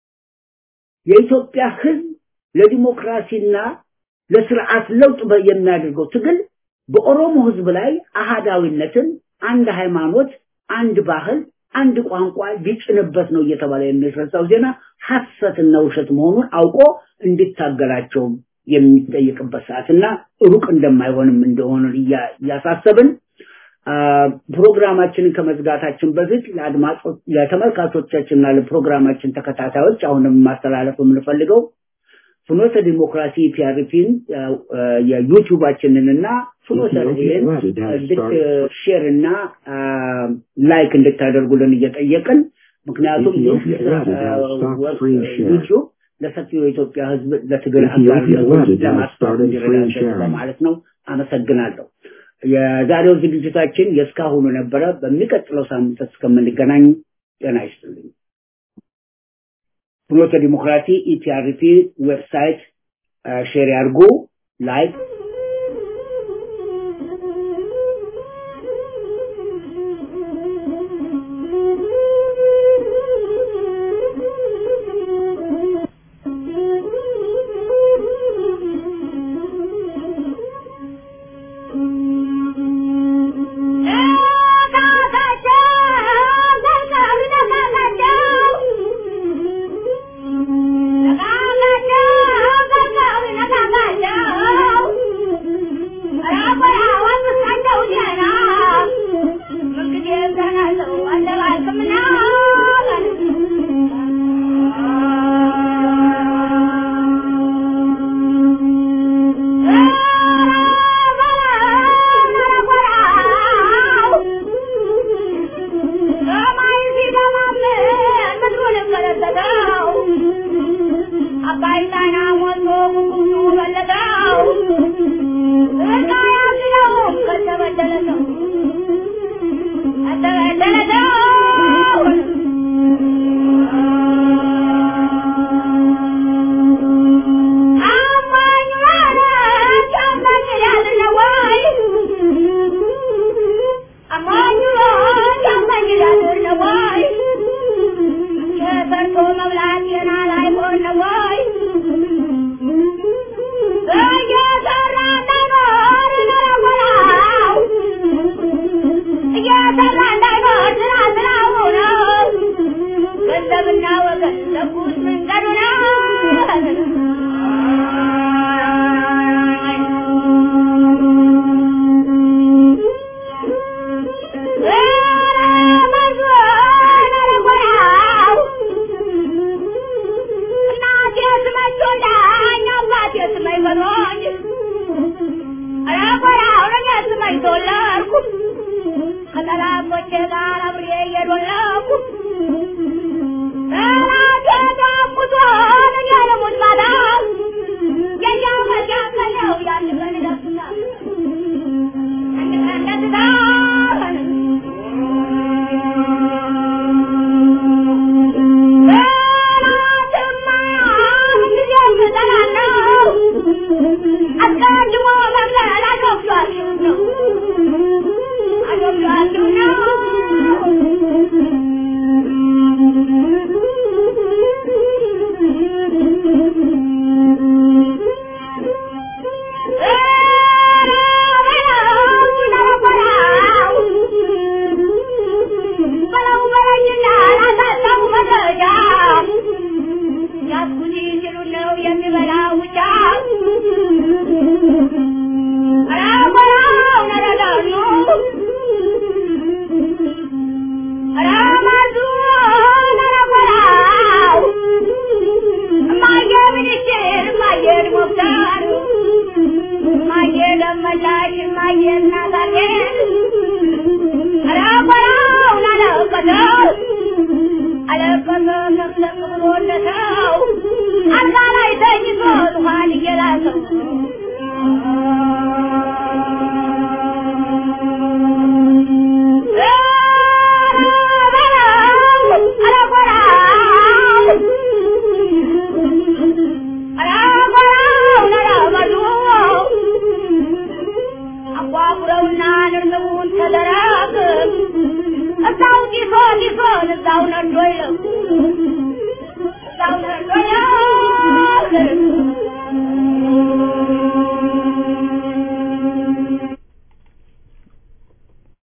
[SPEAKER 6] የኢትዮጵያ ህዝብ ለዲሞክራሲና ለስርዓት ለውጥ የሚያደርገው ትግል በኦሮሞ ህዝብ ላይ አሃዳዊነትን፣ አንድ ሃይማኖት፣ አንድ ባህል፣ አንድ ቋንቋ ሊጭንበት ነው እየተባለ የሚረሳው ዜና ሐሰትና ውሸት መሆኑን አውቆ እንዲታገላቸውም የሚጠይቅበት ሰዓትና ሩቅ እንደማይሆንም እንደሆነ እያሳሰብን ፕሮግራማችንን ከመዝጋታችን በፊት ለአድማጮች ለተመልካቾቻችንና ለፕሮግራማችን ተከታታዮች አሁንም ማስተላለፍ የምንፈልገው ፍኖተ ዲሞክራሲ ፒአርፒን የዩቲዩባችንን እና ፍኖተ ሬዲዮን ሼር እና ላይክ እንድታደርጉልን እየጠየቅን ምክንያቱም ይህ ዩቲዩብ ለሰፊው የኢትዮጵያ ህዝብ ለትግል አጋርነቱ ለማስታወቅ እንዲረዳቸው በማለት ነው። አመሰግናለሁ። የዛሬው ዝግጅታችን የእስካሁኑ ነበረ። በሚቀጥለው ሳምንት እስከምንገናኝ ጤና ይስጥልኝ። ፍኖተ ዲሞክራሲ ኢፒአርፒ ዌብሳይት ሼር ያድርጉ፣ ላይክ
[SPEAKER 9] አየና ዛሬ አላቆራው ላለቀሰው አለቀሰ ነፍሰቅ ብሎለተው አልጋ ላይ ተኝቶ ዙፋን እየላሰው አቋቁረውና ንርንቡን ተደራግ እዛው ጢሶ ጢሶን እዛው ነዶ ይለው እዛው ነዶ ይለው